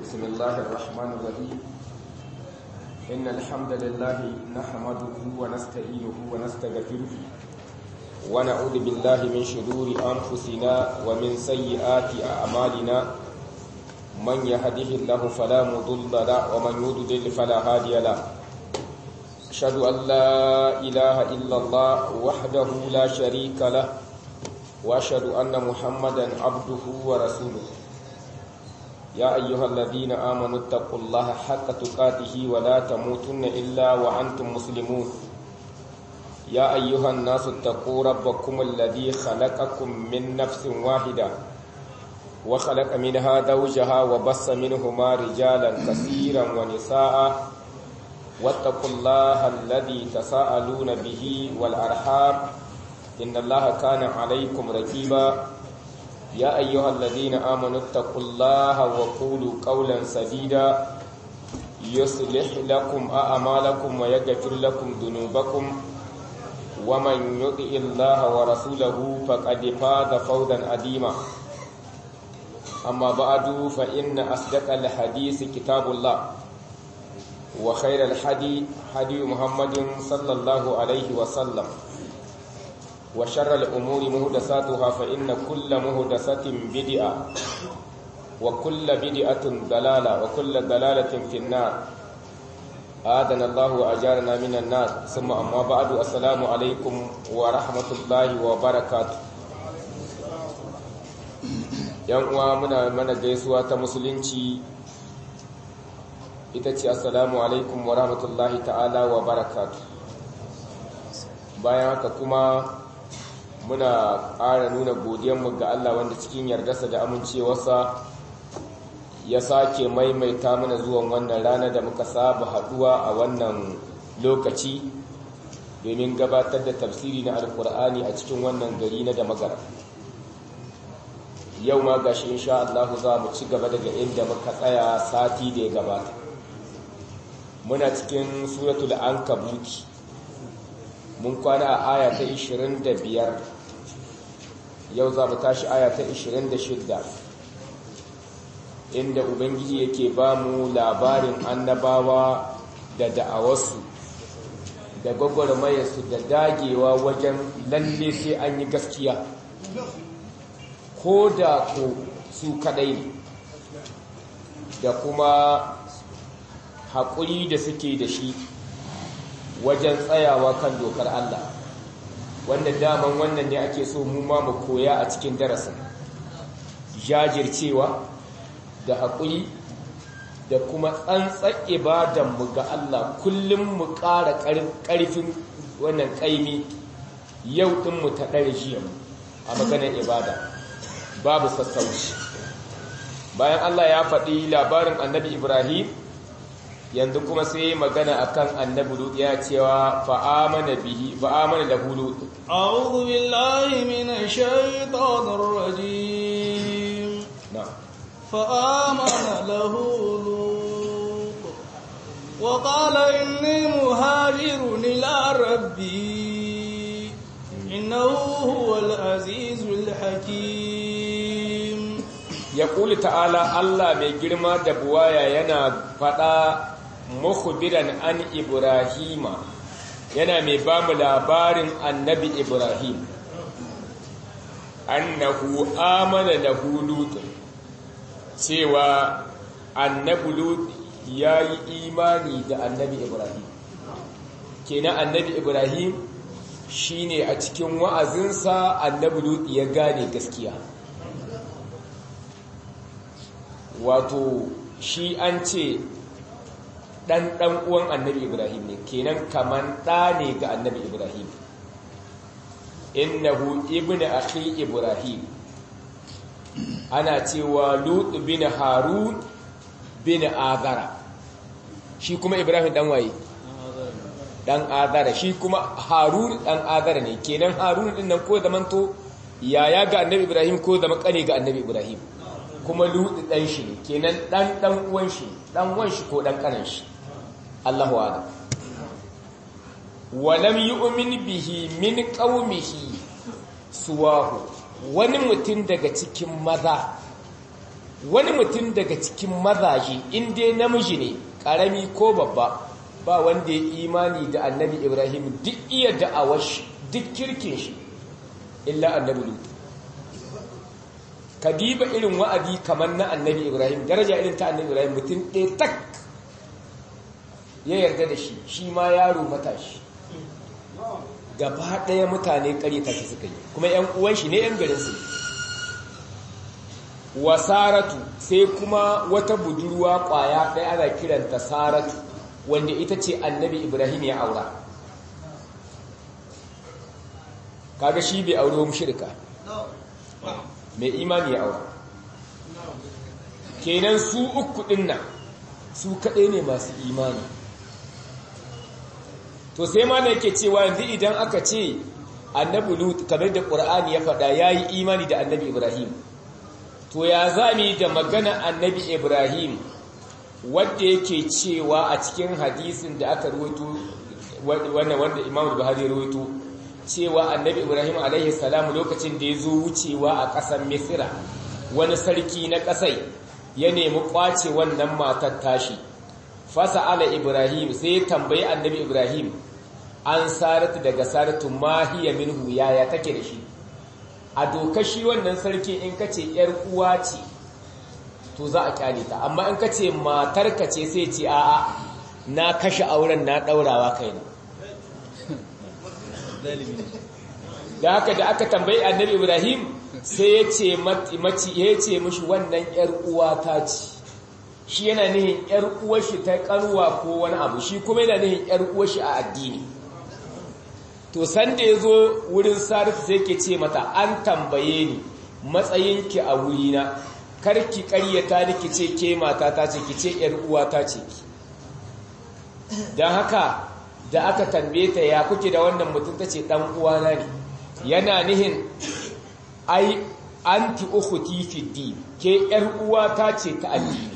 بسم الله الرحمن الرحيم إن الحمد لله نحمده ونستعينه ونستغفره ونعوذ بالله من شرور أنفسنا ومن سيئات أعمالنا من يهده الله فلا مضل له ومن يضلل فلا هادي له أشهد أن لا إله إلا الله وحده لا شريك له وأشهد أن محمدا عبده ورسوله يا أيها الذين آمنوا اتقوا الله حق تقاته ولا تموتن إلا وأنتم مسلمون يا أيها الناس اتقوا ربكم الذي خلقكم من نفس واحدة وخلق منها زوجها وبص منهما رجالا كثيرا ونساء واتقوا الله الذي تساءلون به والأرحام إن الله كان عليكم رقيبا يا أيها الذين آمنوا اتقوا الله وقولوا قولا سديدا يصلح لكم أعمالكم ويغفر لكم ذنوبكم ومن يطع الله ورسوله فقد فاز فوزا عظيما أما بعد فإن أصدق الحديث كتاب الله وخير الحدي حدي محمد صلى الله عليه وسلم وشر الأمور مهدساتها فإن كل مهدسة بدعة وكل بدعة ضلالة وكل ضلالة في النار آذنا الله وأجارنا من النار ثم أما بعد السلام عليكم ورحمة الله وبركاته yan uwa muna mana gaisuwa ta musulunci ita ce assalamu alaikum wa rahmatullahi ta'ala wa barakatu bayan haka kuma muna ƙara nuna godiyanmu ga Allah wanda cikin yardarsa da amincewarsa ya sake maimaita mana zuwan wannan rana da muka saba haduwa a wannan lokaci domin gabatar da tafsiri na alkur'ani a cikin wannan gari na da magara yau ma gashi insha Allah za mu ci gaba daga inda muka tsaya sati da ya gabata muna cikin suratul ankabuti mun kwana a aya ta 25 yau za mu tashi aya ta 26 inda ubangiji yake ba mu labarin annabawa da da'awarsu da gwagwarmayarsu da dagewa wajen lalle sai an yi gaskiya ko da ko su kadai da kuma haƙuri da suke da shi wajen tsayawa kan dokar Allah wanda daman wannan ne ake so mu ma mu koya a cikin darasin jajircewa da haƙuri da kuma tsantsar ibadanmu ga Allah kullum mu ƙara ƙarfin wannan ƙaimi yau ɗinmu ta ɗari jiyanmu a maganar ibada babu sassauci bayan Allah ya faɗi labarin annabi Ibrahim yanzu kuma sai magana akan annabi lut ya cewa fa'amana bihi fa'amana da lut a'udhu billahi minash shaitanir rajim na'am fa'amana lahu lut wa qala inni muhajirun ila rabbi innahu huwal azizul hakim yaqulu ta'ala Allah mai girma da buwaya yana fada mukhbiran an ibrahima yana mai ba mu labarin annabi ibrahim annahu amana lahu lut cewa annabi lut yayi imani da annabi ibrahim kenan annabi ibrahim shine a cikin wa'azinsa annabi lut ya gane gaskiya wato shi an ce ɗan ɗan uwan annabi ibrahim ne kenan kaman ɗa ne ga annabi ibrahim innahu ibnu akhi ibrahim ana cewa lut bin harun bin azara shi kuma ibrahim dan waye dan azara shi kuma harun dan azara ne kenan harun din nan ko zamanto yaya ga annabi ibrahim ko zama kane ga annabi ibrahim kuma lutu ɗan shi ne kenan ɗan ɗan uwan shi ɗan uwan shi ko ɗan ƙanan shi Allahu ala walam yu'min bihi min qaumihi suwahu wani mutum daga cikin maza wani mutum daga cikin mazaje in dai namiji ne karami ko babba ba wanda ya imani da annabi ibrahim duk iya da'awar shi duk kirkin shi illa annabi lut kadiba irin wa'adi kamar na annabi ibrahim daraja irin ta annabi ibrahim mutum ɗaya tak ya yarda da shi shi ma yaro matashi gaba ɗaya mutane ƙarita shi suka yi kuma ‘yan uwan shi ne ‘yan garinsu wa saratu sai kuma wata budurwa ƙwaya ɗaya ana kiranta saratu wanda ita ce annabi ibrahim ya aura kaga shi bai aure wa shirka mai imani ya aura kenan su uku ɗin nan su kaɗai ne masu imani to sai ma da yake cewa yanzu idan aka ce annabi lut kamar da qur'ani ya faɗa yayi imani da annabi ibrahim to ya zami da magana annabi ibrahim wanda yake cewa a cikin hadisin da aka rawaito wannan wanda imam buhari rawaito cewa annabi ibrahim alaihi salam lokacin da ya zo wucewa a ƙasar misira wani sarki na ƙasai ya nemi ƙwace wannan matar tashi fasa ala ibrahim sai ya tambayi annabi ibrahim an saratu daga saratu mahiya minhu yaya take da shi a doka shi wannan sarki in ka ce ‘yar uwa ce to za a kyale ta amma in ka ce matarka ce sai ce a'a na kashe auren na ɗaurawa kaina da haka da aka tambayi annabi ibrahim sai ya ce mace ya ce mishi wannan ‘yar uwa ta ce shi yana nihin ‘yar uwashi ta ƙarwa ko wani abu shi kuma yana nihin ‘yar uwashi a addini to sanda ya zo wurin sarif sai ke ce mata an tambaye ni matsayinki a wurina karki ƙaryata ni ki ce ke mata ta ce ki ce ‘yar uwa ta ce ki don haka da aka tambaye ta ya kuke da wannan mutum ta ce ɗan uwana ne yana nihin ai anti ukhti fi din ke ‘yar uwa ta ce ta addini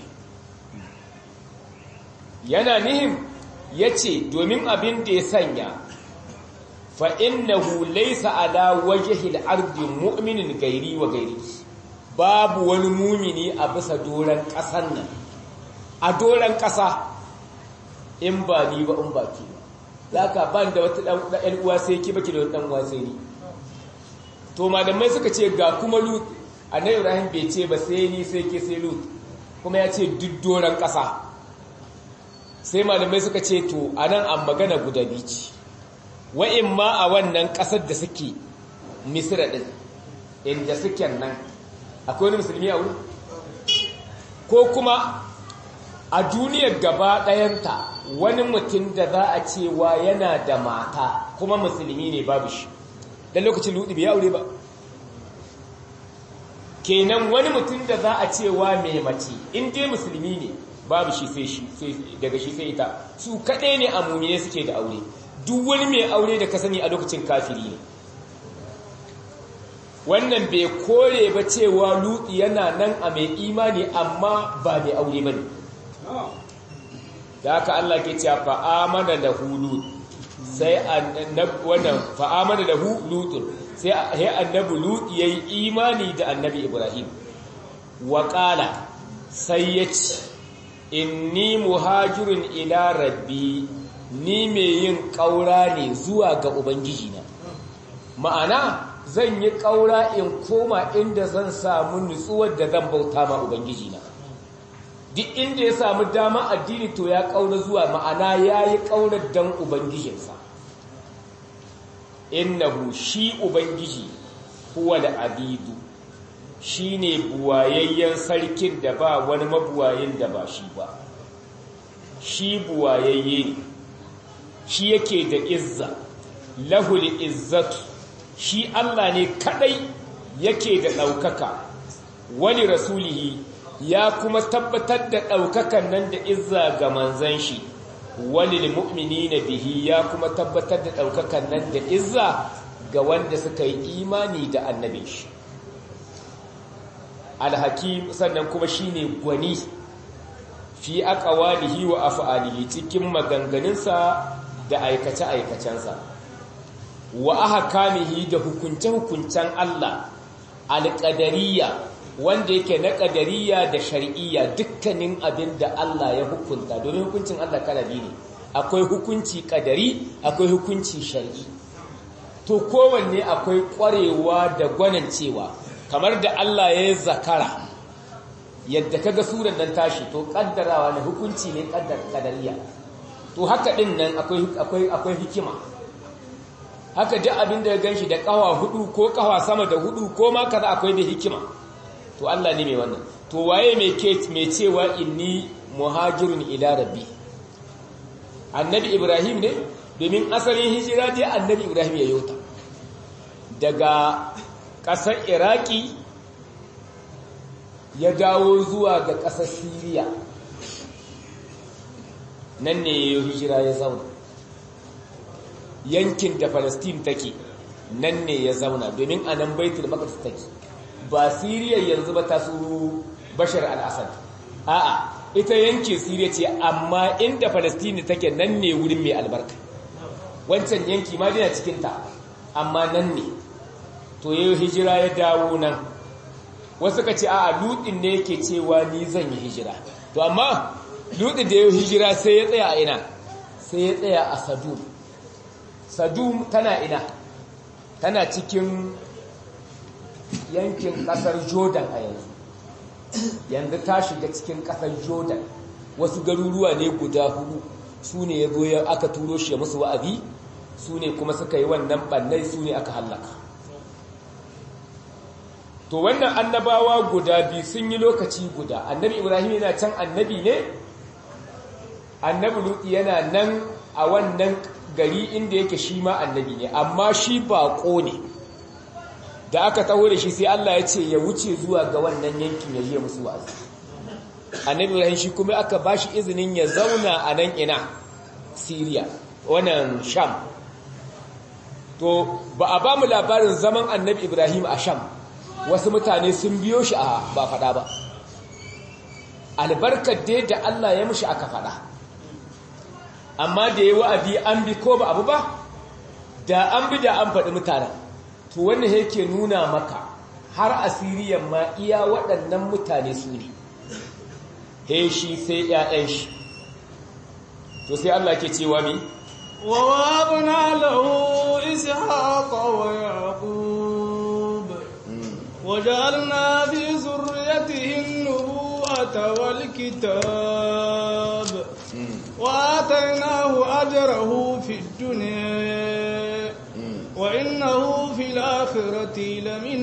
yana nihin ya ce domin abin da ya sanya fa'innahu laisa ala wajihil ardi mu'minin gairi wa gairi babu wani mumini a bisa doron ƙasan nan a doron ƙasa in ba ni ba in ba ki ba za ka ban da wata ɗan uwa sai ki baki da wata ɗan uwa sai ni to malamai suka ce ga kuma lut annabi ibrahim bai ce ba sai ni sai ke sai lut kuma ya ce duk doron ƙasa sai malamai suka ce to a nan an magana guda bici wa'in ma a wannan ƙasar da suke misira ɗin inda suke nan akwai wani musulmi a wuri ko kuma a duniyar gaba ɗayanta wani mutum da za a cewa yana da mata kuma musulmi ne babu shi don lokacin luɗi bai aure ba kenan wani mutum da za a cewa mai mace in dai musulmi ne babu shi sai shi daga shi sai ita su kaɗai ne a mummune suke da aure duk wani mai aure da ka sani a lokacin kafiri ne wannan bai kore ba cewa lutsi yana nan a mai imani amma ba mai aure ba ne da haka Allah ke cewa fa'amana da hulu sai wannan fa'amana da hulutun sai annabi lut ya yi imani da annabi ibrahim wa ƙala sai ya ce inni muhajirun ila rabbi ni mai yin ƙaura ne zuwa ga ubangijina ma'ana zan yi ƙaura in koma inda zan samu nutsuwar da zan bauta ma ubangijina duk inda ya samu dama addini to ya ƙaura zuwa ma'ana ya yi ƙaurar don ubangijinsa innahu shi ubangiji huwa da abidu shi ne buwayayyen sarkin da ba wani mabuwayin da ba shi ba shi buwayayye ne shi yake da izza lahul izzatu shi Allah ne kadai yake da ɗaukaka wani rasulihi ya kuma tabbatar da ɗaukakan nan da izza ga manzan shi wani mu'mini na bihi ya kuma tabbatar da ɗaukakan nan da izza ga wanda suka yi imani da annabin shi alhakim sannan kuma shine gwani fi aqwalihi wa af'alihi cikin maganganunsa da aikace-aikacensa wa ahkamihi da hukunce-hukuncen Allah alqadariyya wanda yake na ƙadariya da shari'iyya dukkanin abin da Allah ya hukunta domin hukuncin Allah kala biyu ne akwai hukunci ƙadari akwai hukunci shari'i to kowanne akwai ƙwarewa da gwanancewa kamar da Allah ya yi zakara yadda kaga suran nan tashi to ƙaddarawa ne hukunci ne ƙadariya to haka ɗin nan akwai hikima haka duk abin da ya gan shi da ƙawa hudu ko ƙawa sama da hudu ko ma kaza akwai da hikima to Allah ne mai wannan to waye mai ke mai cewa inni muhajirun ila rabbi annabi ibrahim ne domin asalin hijira dai annabi ibrahim ya yota daga ƙasar iraki ya dawo zuwa ga ƙasar siriya nan ne ya hijira ya zauna yankin da Palestine take nan ne ya zauna domin a nan baitul maqdis take ba Siriya yanzu ba ta su Bashar al-Assad a'a ita yankin Siriya ce amma inda Palestine take nan ne wurin mai albarka wancan yanki ma dina cikin ta amma nan ne to yayin hijira ya dawo nan wasu ka ce a'a ludin ne yake cewa ni zan yi hijira to amma ludin da yayin hijira sai ya tsaya a ina sai ya tsaya a Sadum Sadum tana ina tana cikin yankin kasar Jordan a yanzu yanzu ta shiga cikin kasar Jordan wasu garuruwa ne guda hudu su ne ya zo ya aka turo shi musu wa'azi su ne kuma suka yi wannan bannai su ne aka hallaka to wannan annabawa guda biyu sun yi lokaci guda annabi ibrahim yana can annabi ne annabi luti yana nan a wannan gari inda yake shi ma annabi ne amma shi baƙo ne da aka taho da shi sai Allah ya ce ya wuce zuwa ga wannan yankin ya yi musu wa'azi annabi ibrahim shi kuma aka ba shi izinin ya zauna a nan ina syria wannan sham to ba a ba mu labarin zaman annabi ibrahim a sham wasu mutane sun biyo shi a ba faɗa ba albarkar dai da Allah ya mushi aka faɗa amma da ya wa'adi an bi ko ba abu ba da an bi da an faɗi mutanen to wannan yake nuna maka har asiriyan ma iya waɗannan mutane su ne he shi sai ‘ya'yan shi to sai Allah ke cewa mi wa wabna lahu ishaqa wa yaqub وجعلنا في ذريته النبوة والكتاب وآتيناه أجره في الدنيا وإنه في الآخرة لمن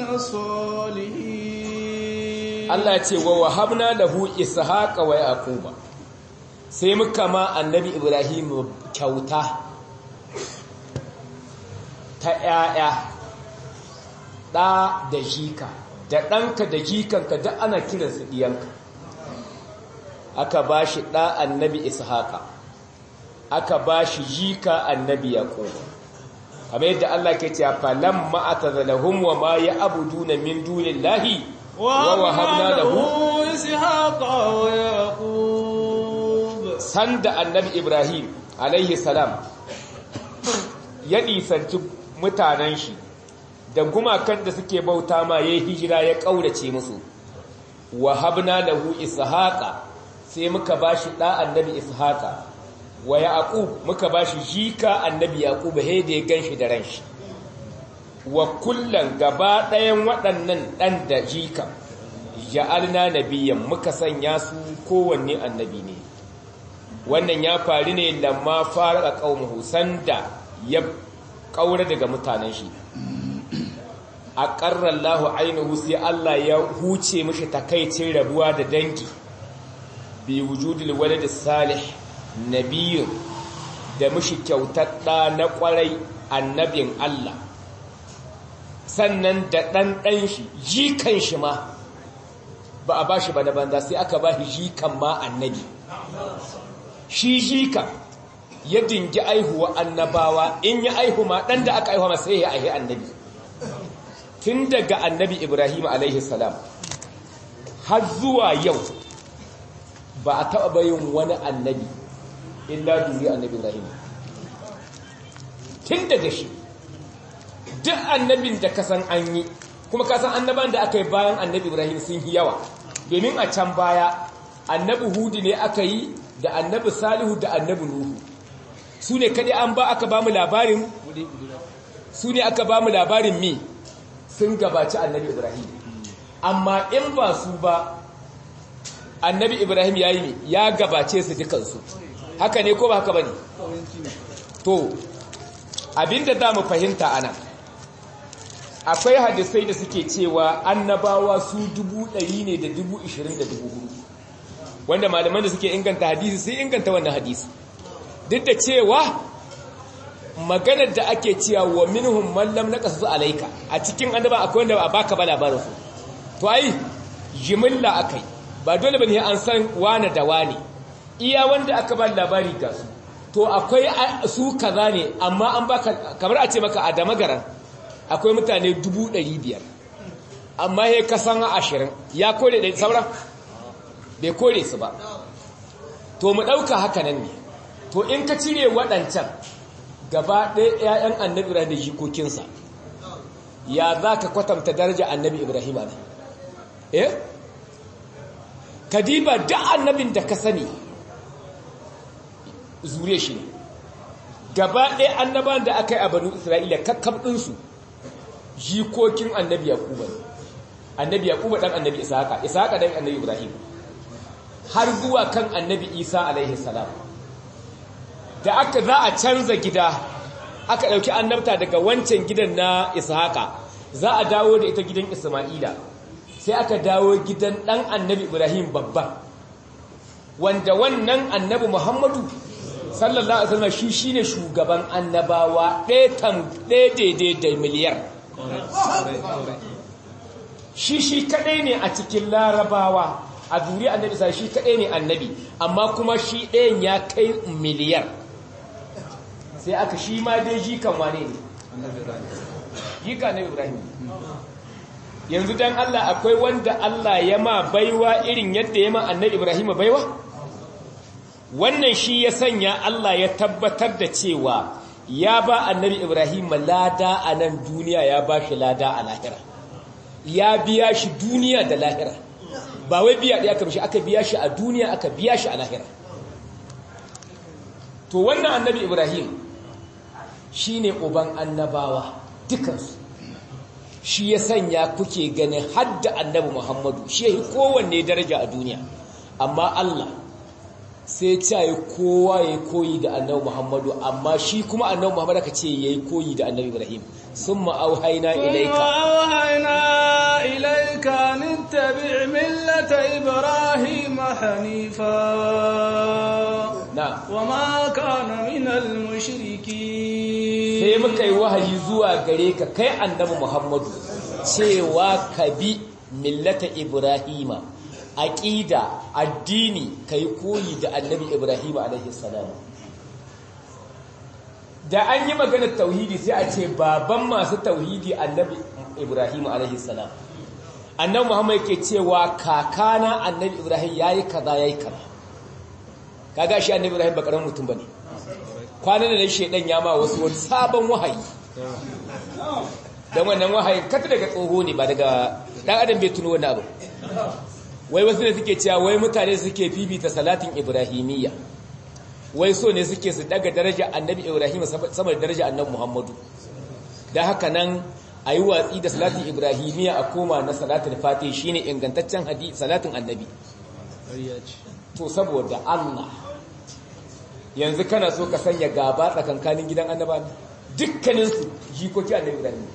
الصالحين الله يتي ووهبنا له إسحاق ويعقوب sai muka ma annabi Ibrahim kyauta ta ‘ya'ya ɗa da jika da ɗanka da jikanka da ana kiransu ɗiyanka aka ba shi ɗa annabi ishaqa aka ba shi jika annabi yaqub kamar yadda Allah ke cewa falam ma'atazalahum wa ma ya'buduna min dunillahi wa wahabna lahu ishaqa wa yaqub sanda annabi ibrahim alaihi salam ya nisanci mutanen shi da gumakan da suke bauta ma yayi hijira ya kaurace musu wa habna lahu ishaqa sai muka bashi da annabi ishaqa wa yaqub muka bashi jika annabi yaqub he da ya ganshi da ranshi wa kullan gaba ɗayan waɗannan ɗan da jika ja'alna nabiyyan muka sanya su kowanne annabi ne wannan ya faru ne lamma fara qaumuhu sanda ya kaura daga mutanen shi a ƙarar lahu ainihu sai Allah ya huce mashi takaicin rabuwa da dangi bi wujudul walad salih nabiyyun da mashi kyautar ɗa na ƙwarai annabin Allah sannan da ɗan ɗan shi jikan shi ma ba a ba shi ba na banza sai aka ba shi jikan ma annabi shi jikan ya dingi aihuwa annabawa in ya aihu ma ɗan da aka aihuwa ma sai ya aihi annabi tun daga annabi Ibrahim alaihi salam har zuwa yau ba a taɓa bayin wani annabi illa duri annabi Ibrahim tun daga shi duk annabin da kasan an yi kuma kasan annaban da aka yi bayan annabi ibrahim sun yi yawa domin a can baya annabi hudu ne aka yi da annabi salihu da annabi nuhu su ne kaɗai an ba aka ba mu labarin su ne aka ba mu labarin mi sun gabaci annabi ibrahim amma in ba su ba annabi ibrahim ya yi ne ya gabace su dukansu haka ne ko ba haka ba ne to abinda za mu fahimta ana akwai hadisai da suke cewa annabawa su dubu ɗari ne da dubu ishirin da dubu hudu wanda malaman da suke inganta hadisi sai inganta wannan hadisi duk da cewa maganar da ake cewa wa minhum man lam naqasu alayka a cikin annaba akwai wanda ba baka ba labarin su to ai jimilla akai ba dole bane an san wane da wane iya wanda aka ba labari ga su to akwai su kaza ne amma an baka kamar a ce maka a damagaran akwai mutane 500 amma he kasan 20 ya kore da sauran bai kore su ba to mu dauka haka nan ne to in ka cire waɗancan gaba ɗaya 'ya'yan annabi ibrahim da jikokinsa ya za ka kwatanta daraja annabi ibrahim ne eh kadiba da annabin da ka sani zure shi ne gaba ɗaya annaban da aka yi a banu isra'ila kakkab ɗinsu jikokin annabi yaquba ne annabi yaquba ɗan annabi ishaqa ishaqa ɗan annabi ibrahim har zuwa kan annabi isa alaihi salam da aka za a canza gida aka ɗauki annabta daga wancan gidan na ishaqa za a dawo da ita gidan isma'ila sai aka dawo gidan ɗan annabi ibrahim babba wanda wannan annabi muhammadu sallallahu alaihi wasallam shi shine shugaban annabawa ɗaya tam ɗaya daidai da miliyar shi shi kadai ne a cikin larabawa a duri annabi sai shi kadai ne annabi amma kuma shi ɗayan ya kai miliyar sai aka shi ma dai jikan wane ne jika na ibrahim yanzu dan Allah akwai wanda Allah ya ma baiwa irin yadda ya ma annabi ibrahim baiwa wannan shi ya sanya Allah ya tabbatar da cewa ya ba annabi ibrahim lada a nan duniya ya ba shi lada a lahira ya biya shi duniya da lahira ba wai biya ɗaya aka bishi aka biya shi a duniya aka biya shi a lahira to wannan annabi ibrahim shi ne uban annabawa dukansu shi ya sanya kuke ganin hadda annabi muhammadu shi ya yi kowanne daraja a duniya amma allah sai ce yi kowa ya koyi da annabi muhammadu amma shi kuma annabi muhammadu ka ce ya yi koyi da annabi ibrahim sun ma'auhaina ilaika auhaina ilaika nittabi millata ibrahim hanifa na wa ma kana minal mushriki sai muka yi wahayi zuwa gare ka kai annabi muhammadu cewa ka bi millata ibrahima aqida addini kai koyi da annabi ibrahim alaihi salam da an yi maganar tauhidi sai a ce baban masu tauhidi annabi ibrahim alaihi salam annabi muhammad yake cewa kakana annabi ibrahim yayi kaza yayi kaza kaga shi annabi ibrahim ba karamin mutum bane kwanan da shedan ya ma wasu wani sabon wahayi dan wannan wahayin kata daga tsoho ne ba daga dan adam bai tuno wannan abu wai wasu ne suke cewa wai mutane suke fifita salatin ibrahimiyya wai so ne suke su daga daraja annabi ibrahim sama da daraja annabi muhammadu da haka nan a yi watsi da salatin ibrahimiyya a koma na salatin fatih shine ingantaccen hadi salatin annabi to saboda allah yanzu kana so ka sanya gaba tsakankanin gidan annaba dukkaninsu jikoki annabi ibrahim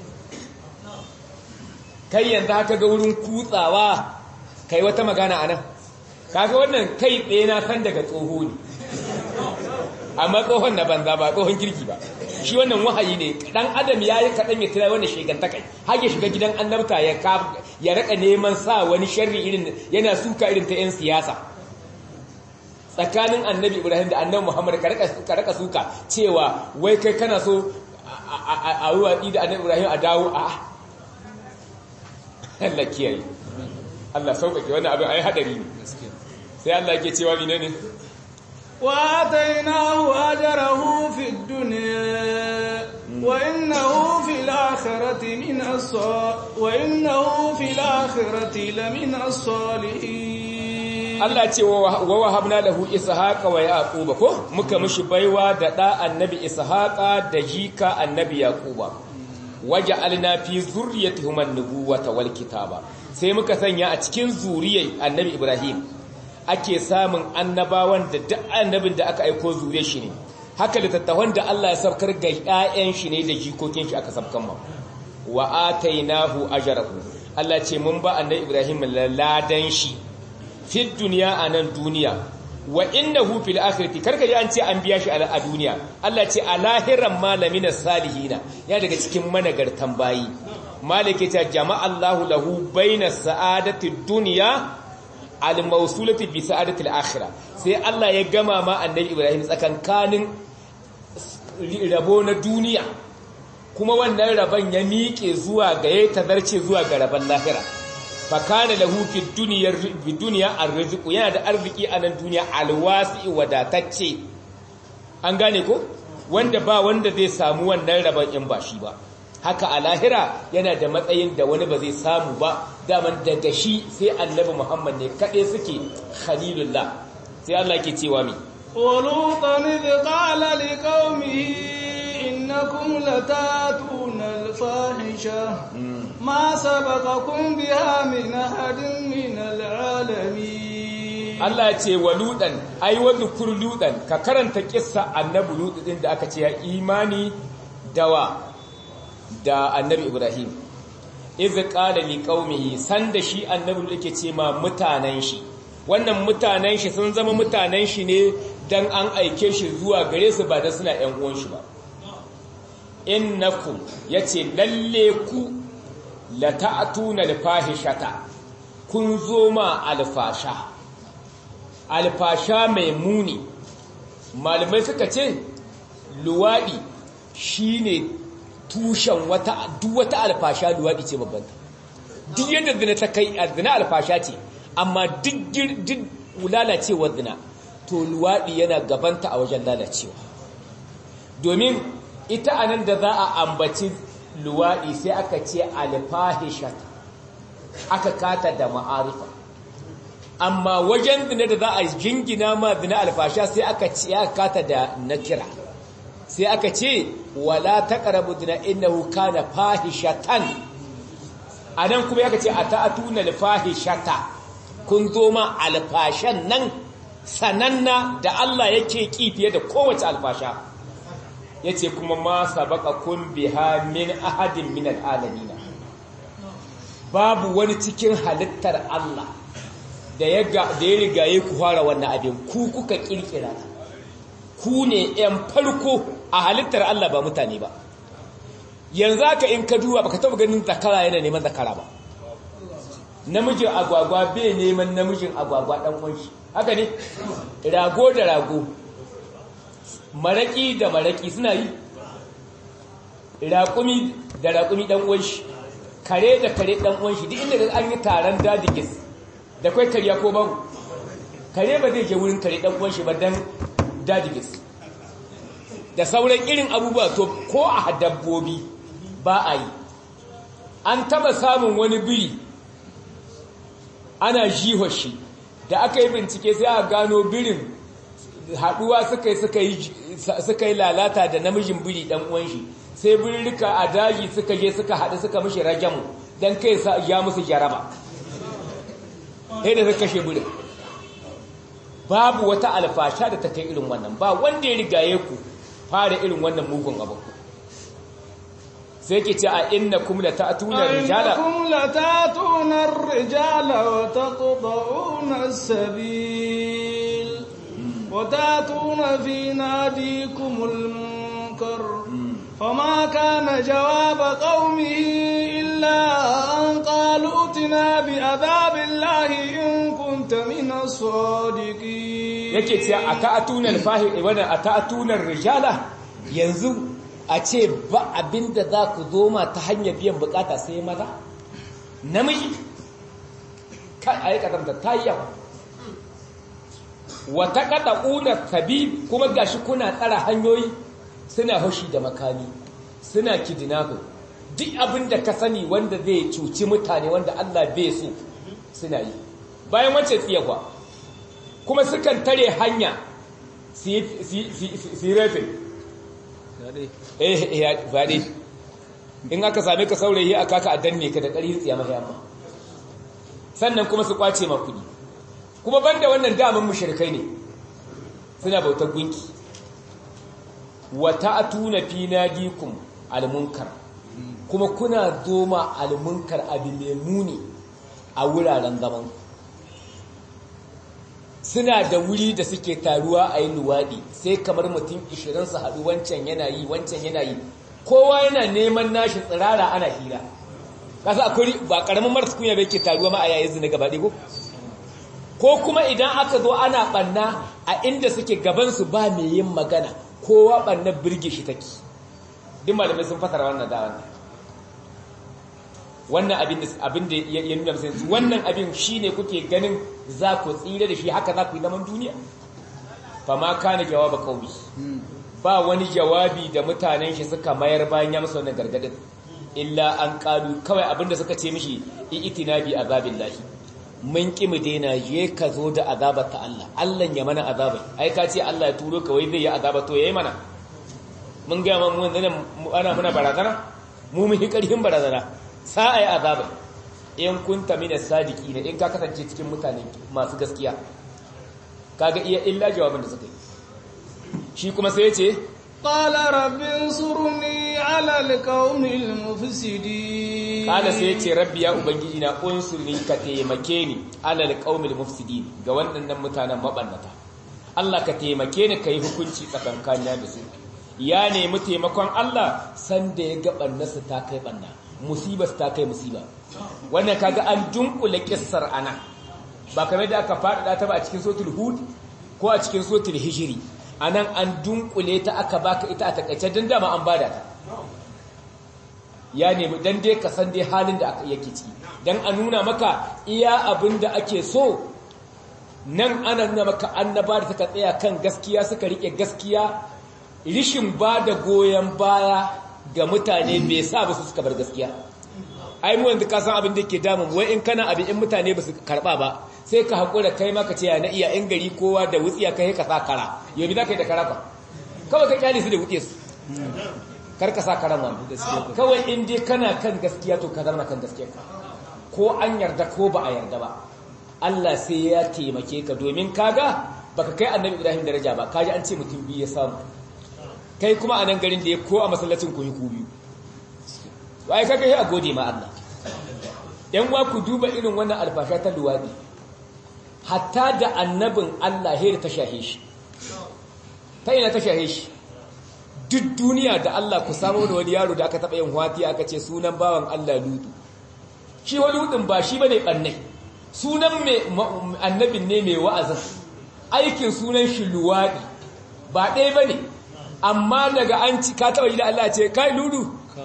kai yanzu haka ga wurin kutsawa kai wata magana a nan kaga wannan kai ɗaya na san daga tsoho ne amma tsohon na banza ba tsohon kirki ba shi wannan wahayi ne dan adam ya yi kaɗan ya tira wannan sheganta kai har ya shiga gidan annabta ya ya raka neman sa wani sharri irin yana suka irin ta 'yan siyasa tsakanin annabi ibrahim da annabi muhammad ka raka suka cewa wai kai kana so a watsi da annabi ibrahim a dawo a Allah kiyaye Allah sauƙaƙe wannan abin ai hadari ne sai Allah yake cewa mine ne wa atainahu ajrahu fid dunya wa innahu fil الآخرة من الصالحين وإنه في الآخرة لمن الصالحين Allah ce wa wahabna lahu ishaqa wa yaquba ko muka mishi baiwa da da annabi ishaqa da jika annabi yaquba waja'alna fi zurriyyatihim an-nubuwata wal kitaba sai muka sanya a cikin zuriyar annabi ibrahim ake samun annabawan da duk annabin da aka aiko zuriyar shi ne haka littattafan da Allah ya sabkar ga ƴaƴan shi ne da jikokin shi aka sabkan ma wa atainahu ajrahu Allah ce mun ba annabi ibrahim ladan shi fi duniya a nan duniya wa innahu fil akhirati karka ji an ce an biya shi a duniya Allah ce a lahiran malamin salihina ya daga cikin managartan bayi malike ta jama'a Allahu lahu baina sa'adati dunya al mawsulati bi sa'adati al akhirah sai Allah ya gama ma annabi Ibrahim tsakankanin rabo na duniya kuma wannan rabon ya miƙe zuwa ga ya tazarce zuwa ga rabon lahira fakana lahu fi duniyar fi duniya arziku yana da arziki a nan duniya alwasi wadatacce an gane ko wanda ba wanda zai samu wannan rabon in ba shi ba haka a lahira yana da matsayin da wani ba zai samu ba daman daga shi sai annabi muhammad ne kaɗai suke khalilullah sai Allah ke cewa mi ولوطا إذ قال لقومه إنكم لتاتون الفاحشة ما سبقكم بها من أحد من العالمين Allah ya ce wa ludan ai wa zukur ludan ka karanta kissa annabi ludan din da aka ce ya imani dawa da annabi Ibrahim iz qala li qaumihi sanda shi annabi yake ce ma mutanen shi wannan mutanen shi sun zama mutanen shi ne dan an aike shi zuwa gare su ba da suna ƴan uwan shi ba innakum yace lalle ku la ta'tuna al-fahishata kun zo ma alfasha alfasha mai muni malamai suka ce luwadi shine tushen wata duk wata alfasha luwadi ce babban duk yadda zina ta kai zina alfasha ce amma duk duk lalacewar zina to luwadi yana gabanta a wajen lalacewa domin ita anan da za a ambaci luwaɗi sai aka ce alfahishat aka kata da ma'arifa amma wajen zina da za a jingina ma zina alfasha sai aka ce aka kata da nakira sai aka ce wala taqrabu zina innahu kana fahishatan anan kuma aka ce ata'atuna alfahishata kun zo ma alfashan nan sananna da Allah yake ki fiye da kowace alfasha yace kuma ma sabaqakum biha min ahadin min alalamin babu wani cikin halittar Allah da ya da ya rigaye ku fara wannan abin ku kuka kirkira ku ne ɗan farko a halittar Allah ba mutane ba yanzu haka in ka duba baka taba ganin zakara yana neman zakara ba namijin agwagwa bai neman namijin agwagwa dan uwan shi haka ne rago da rago maraki da maraki suna yi raƙumi da raƙumi ɗan uwan shi kare da kare ɗan uwan shi duk inda an yi taron dadigis da kai kariya ko babu kare ba zai je wurin kare ɗan uwan shi ba dan dadigis da sauran irin abubuwa to ko a dabbobi ba a yi an taba samun wani biri ana jihar shi da aka yi bincike sai a gano birin haɗuwa suka yi lalata da namijin biri ɗan uwan shi sai birrika a daji suka je suka haɗu suka mishi rajamu don kai ya musu jaraba sai da suka kashe birin babu wata alfasha da ta kai irin wannan ba wanda ya rigaye ku fara irin wannan mugun abu sai ke ce a inna kum la ta'tuna rijala innakum la ta'tuna ar-rijala wa taqta'una as-sabil wa ta'tuna fi nadikum al-munkar فما كان جواب قومه إلا أن قالوا اتنا بعذاب الله إن كنت من الصادقين yake ce a ta'atunar fahi wannan a ta'atunar rijala yanzu a ce ba abinda za ku zo ma ta hanyar biyan bukata sai maza namiji kan ayi kadanta ta yi yawa wata kada una sabi kuma gashi kuna tsara hanyoyi suna haushi da makami suna kidnapping duk abin da ka sani wanda zai cuci mutane wanda Allah bai so suna yi bayan wancan tsiyakwa kuma sukan tare hanya su yi rafin eh faɗi in aka same ka saurayi a kaka a danne ka da ƙarfi tsiya mafi amma sannan kuma su kwace ma kuɗi kuma banda wannan daman mushrikai ne suna bautar gunki wa ta'tuna fi nadikum almunkar kuma kuna zoma almunkar abin mai muni a wuraren zaman suna da wuri da suke taruwa a yi luwaɗi sai kamar mutum 20 su haɗu wancan yana yi wancan yana yi kowa yana neman nashi tsirara ana hira kasa akwai ba karamin marasa kunya bai ke taruwa ma a yayin zina gaba ɗigo ko kuma idan aka zo ana ɓanna a inda suke gabansu ba mai yin magana kowa ɓanna birge shi take duk malamai sun fasara wannan da wannan wannan abin da ya nuna musu wannan abin shine kuke ganin za ku tsira da shi haka za ku yi zaman duniya fa ma kana jawaba qaumi ba wani jawabi da mutanen shi suka mayar bayan ya musu wannan gargadin illa an kalu kawai abinda suka ce mishi itina bi azabillahi mun ki mu daina je ka zo da azabar ta Allah Allah ya mana azabai ai ka ce Allah ya turo ka wai zai yi azaba to yayi mana mun ga mu ana muna barazana mu mu karhin barazana sa ai azabai in kunta min as-sadiqin in ka kasance cikin mutane masu gaskiya kaga iya illa jawabin da suka yi shi kuma sai ya ce qala rabbi ansurni ala alqaumil mufsidin qala sai ya ce rabbi ya ubangiji na unsurni ka taimake ni ala alqaumil mufsidin ga waɗannan mutanen mabannata Allah ka taimake ni kai hukunci tsakankanin da su ya nemi taimakon Allah sanda ya ga bannarsa ta kai banna musibar ta kai musiba wannan kaga an dunkule kissar ana ba kamar da aka faɗaɗa ta ba a cikin sotul hud ko a cikin sotul hijiri anan an dunkule ta aka baka ita a takaice don dama an bada ta ya nemi dan dai ka san dai halin da aka yake ciki dan a nuna maka iya abin da ake so nan ana nuna maka annaba da suka tsaya kan gaskiya suka rike gaskiya rishin ba da goyon baya ga mutane bai sa ba su suka bar gaskiya ai mu yanzu ka san abin da ke damun wai in kana abin in mutane ba su karba ba sai ka haƙura kai maka ce na iya in gari kowa da wutsiya kai ka sa kara yau bi za ka yi da kara ba kawai ka kyale su da wutsiya su kar ka sa karan wani kawai in dai kana kan gaskiya to ka zama kan gaskiya ka ko an yarda ko ba a yarda ba Allah sai ya taimake ka domin kaga baka kai annabi Ibrahim daraja ba kaji an ce mutum biyu ya samu kai kuma a nan garin da ya ko a masallacin ku yi ku biyu ai kaga sai a gode ma Allah yan wa ku duba irin wannan alfasha ta luwadi hatta da annabin Allah hira ta shahe shi ta ina ta shahe shi duk duniya da Allah ku samu da wani yaro da aka taɓa yin hwati aka ce sunan bawan Allah lutu shi wani hudun ba shi bane ɓannai sunan annabin ne mai wa'azin aikin sunan shi luwaɗi ba ɗaya ba ne amma daga an ci ka taɓa yi da Allah ce kai ludu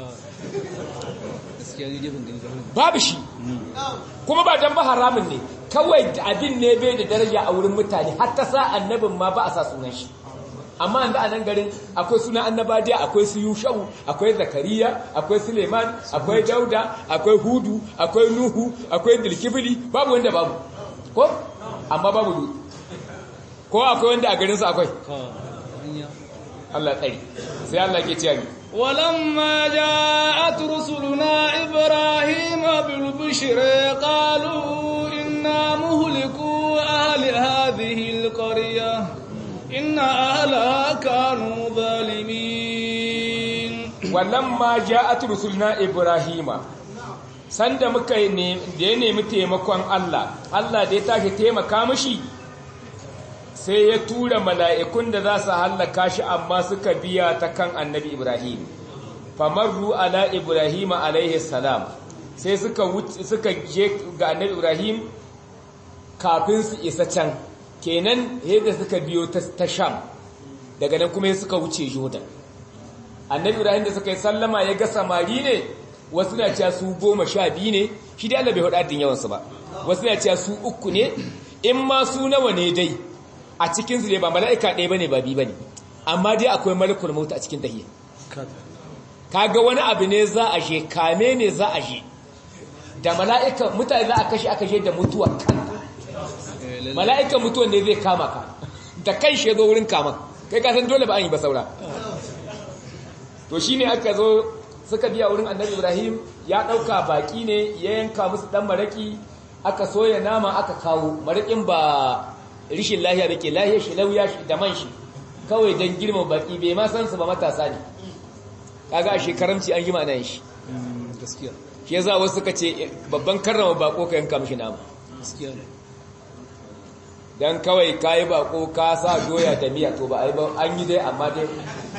babu shi kuma ba don ba haramun ne kawai abin ne bai da daraja a wurin mutane har ta sa annabin ma ba a sa sunan shi amma yanzu a nan garin akwai sunan annabadiya akwai su yushau akwai zakariya akwai suleiman akwai dauda akwai hudu akwai nuhu akwai dilkibili babu wanda babu ko amma babu lu ko akwai wanda a garinsu akwai Allah tsari sai Allah ke ce ولما جاءت رسلنا إبراهيم بالبشر قالوا إنا مهلكوا أهل هذه القرية إن أهلها كانوا ظالمين ولما جاءت رسلنا إبراهيم sanda muka ne da ya nemi taimakon Allah Allah da ya tashi taimaka mishi sai ya tura mala'ikun da za su hallaka shi amma suka biya ta kan annabi Ibrahim famarru ala Ibrahim alaihi salam sai suka suka je ga annabi Ibrahim kafin su isa can kenan yadda suka biyo ta sham daga nan kuma suka wuce jordan annabi ibrahim da suka yi sallama ya ga samari ne wasu na cewa su goma sha biyu ne shi dai allah bai hudu addin yawansu ba wasu na cewa su uku ne in ma su nawa ne dai a cikinsu ne ba mala'ika ɗaya ba ne ba biyu ba ne amma dai akwai malakul mauta a cikin tahiyya kaga wani abu ne za a je kame ne za a je da mala'ika mutane za a kashe aka je da mutuwa kan mala'ikan mutuwan ne zai kama ka da kai shi zo wurin kama kai ka san dole ba an yi ba saura to shine aka zo suka biya wurin annabi ibrahim ya ɗauka baki ne ya yanka musu ɗan maraki aka soya nama aka kawo marakin ba rishin lahiya da ke lahiyar shi lauya shi da man shi kawai don girma baki bai ma san su ba matasa ne kaga a shekaranci an gima nan shi gaskiya shi yasa wasu suka ce babban karrama bako ka yanka mishi nama gaskiya ne dan kawai kayi bako ka sa doya da miya to ba ai ba an yi dai amma dai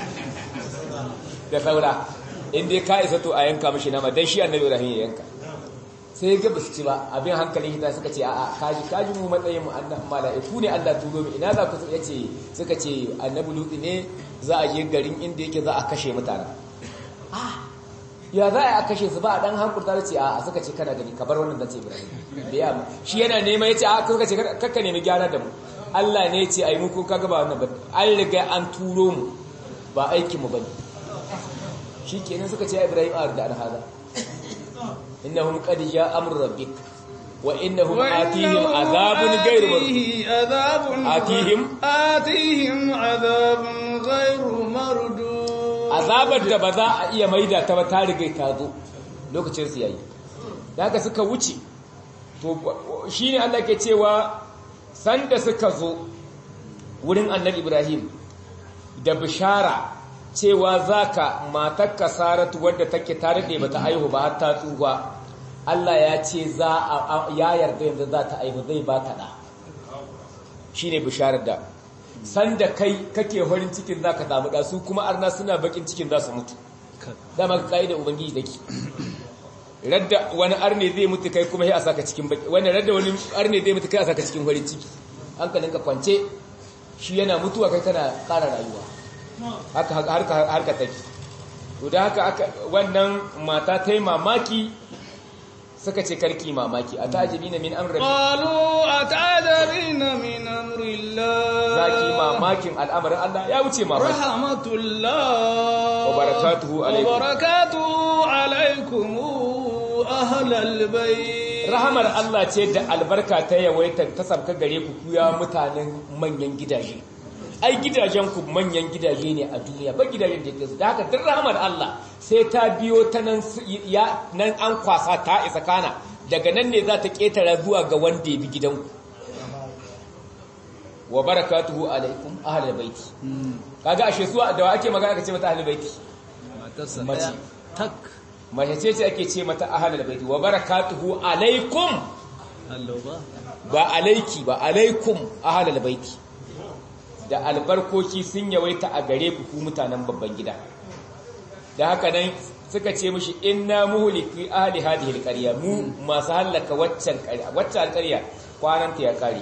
da saura in dai ka isa to a yanka mishi nama dan shi annabi Ibrahim ya yanka sai ga basu ci ba abin hankalin hita suka ce a'a kaji kaji mu matsayin mu annabi mala'iku ne Allah turo mu ina za ku yace suka ce annabi lutu ne za a je garin inda yake za a kashe mutane ah ya za a kashe su ba a dan hankurta da ce a suka ce kana gani ka bar wannan zace Ibrahim da ya shi yana nema yace a suka ce kakka nemi gyara da mu Allah ne yace ai mu ko kaga ba wannan ba an riga an turo mu ba aikin mu bane shikenan suka ce Ibrahim a da hada innahum qad jaa amru rabbik wa innahum atihim azabun ghayru adhabun atihim atihim adhabun ghayru mardud azabar da ba za a iya maida ta ba ta riga ta zo lokacin su yayi da haka suka wuce to shine Allah ke cewa sanda suka zo wurin Annabi Ibrahim da bishara cewa zaka matarka Saratu wadda take ta rade bata haihu ba har ta tsufa Allah ya ce za a ya yarda yanzu za ta haihu zai ba ta da shine bisharar da sanda kai kake horin cikin zaka samu da su kuma arna suna bakin cikin za su mutu dama ka kai da ubangiji dake radda wani arne zai mutu kai kuma sai a saka cikin baki wani radda wani arne zai mutu kai a saka cikin horin ciki hankalin ka kwance shi yana mutuwa kai kana ƙara rayuwa haka harka harka take to da haka aka wannan mata ta yi mamaki suka ce karki mamaki a ta'ajibina min amri qalu atajabina min amrillah zaki mamakin al'amarin Allah ya wuce mamaki rahmatullah wa barakatuhu wa alaikum barakatuhu alaikum ahlal bayt rahamar Allah ce da albarka ta yawaita ta sabka gare ku kuya mutanen manyan gidaje ai gidajen ku manyan gidaje ne a duniya ba gidajen da yake da haka duk rahamar Allah sai ta biyo ta nan su- ya nan an kwasa ta isa kana daga nan ne za ta ketara zuwa ga wanda ya bi gidanku wa barakatuhu alaikum ahlul baiti kaga ashe su da wa ake magana aka ce mata ahlul baiti matarsa Mace. daya tak mace ce ce ake ce mata ahlul baiti wa barakatuhu alaikum Allah ba ba alaiki ba alaikum ahlul baiti da albarkoki sun yawaita a gare ku ku mutanen babban gida da haka nan suka ce mishi inna muhliki ahli hadhihi alqarya mu masu halaka waccan qarya waccan alqarya kwananta ya kare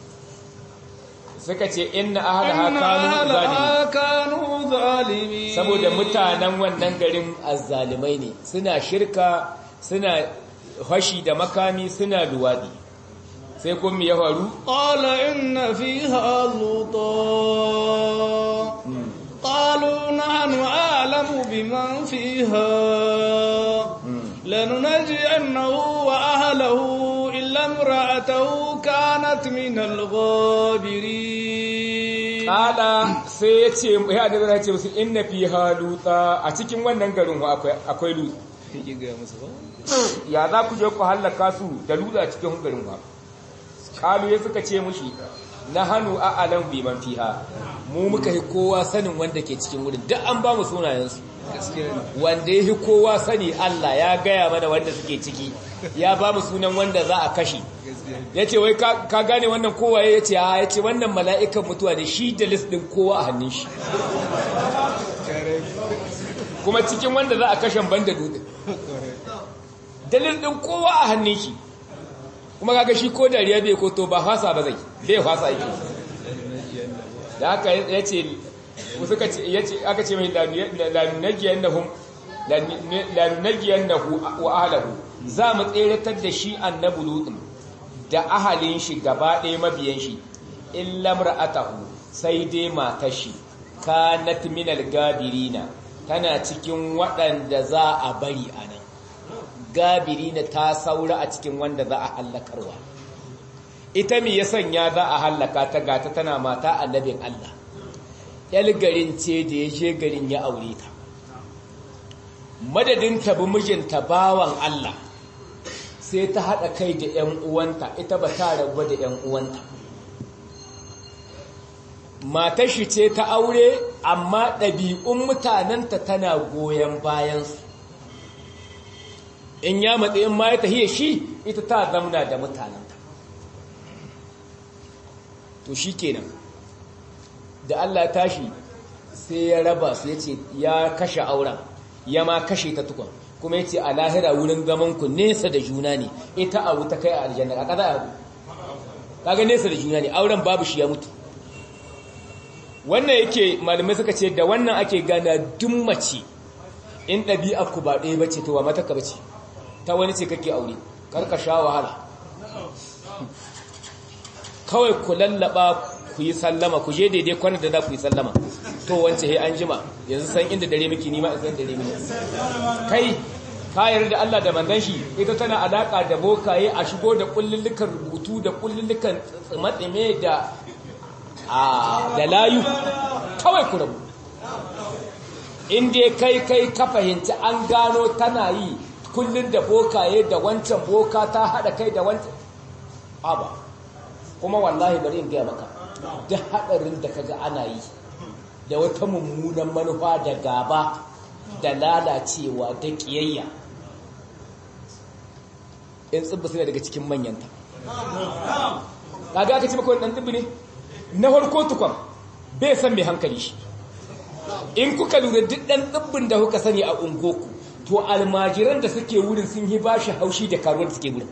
suka ce inna ahlaha inna kanu zalimin ahlaha kanu zalimin saboda mutanen wannan garin azzalimai ne suna shirka suna hashi da makami suna luwadi sai kuma me ya faru قال إن فيها لوطا قالوا نحن أعلم بمن فيها لننجئنه وأهله إلا امرأته كانت من الغابرين kala sai ya ce ya da zai ce musu inna fi haluta a cikin wannan garin wa akwai akwai lut yake gaya musu ba ya za ku je ku hallaka su da lut a cikin garin wa kalu ya suka ce mushi na hannu a alam bi man fiha mu muka yi kowa sanin wanda ke cikin wurin duk an ba mu sunayensu gaskiya ne wanda ya fi kowa sani Allah ya gaya mana wanda suke ciki ya ba mu sunan wanda za a kashe gaskiya ne ya ce wai ka ka gane wannan kowaye ya ce a ya ce wannan mala'ikan mutuwa ne shi da list ɗin kowa a hannun shi kuma cikin wanda za a kashe banda dutse dalil ɗin kowa a hannun shi kuma kaga shi ko dariya bai ko to ba fasa ba zai bai fasa yake da haka ya ce suka ce ya ce aka ce mai lanunagiyannahum lanunagiyannahum wa ahlahu za mu tseratar da shi annabi lutun da ahalin shi gaba ɗaya mabiyan shi illa mar'atahu sai dai matar shi kanat minal gabirina tana cikin waɗanda za a bari a nan gabiri na ta saura a cikin wanda za a hallakarwa ita mi ya sanya za a hallaka ta gata tana mata annabin Allah yal garin ce da ya je garin ya aure ta madadin ta bi mijinta bawan Allah sai ta haɗa kai da ‘yan uwanta ita ba ta rabu da ‘yan uwanta matar shi ce ta aure amma ɗabi'un mutanenta tana goyon bayansu in ya matsi in ma ya tahiyar shi ita ta zamna da mutanenta to shi kenan da Allah tashi sai ya raba su ya ce ya kashe auren ya ma kashe ta tukun kuma ya ce a lahira wurin gamanku nesa da juna ne ita a wuta kai a aljanna a kaza a kaga nesa da juna ne auren babu shi ya mutu wannan yake malamai suka ce da wannan ake gana duk mace in ɗabi'a ku ba ɗaya bace to ba mata ka bace ta wani ce kake aure karka sha wahala kawai ku lallaba ku yi sallama ku je daidai kwanar da za ku yi sallama to wance he an jima yanzu san inda dare miki nima in san dare miki kai ka yarda Allah da manzon shi ita tana alaka da bokaye a shigo da kullullukan rubutu da kullullukan tsimatsime da a da layu kawai ku rabu inda kai kai ka fahimci an gano tana yi kullun da bokaye da wancan boka ta hada kai da wancan aba kuma wallahi bari in gaya maka duk hadarin da kaga ana yi da wata mummunan manufa da gaba da lalacewa da kiyayya in tsibbi suna daga cikin manyanta kaga aka ce maka wani ɗan tsibbi ne na farko tukwan bai san mai hankali shi in kuka lura duk ɗan tsibbin da kuka sani a ungoku to almajiran da suke wurin sun yi bashi haushi da karuwar da suke wurin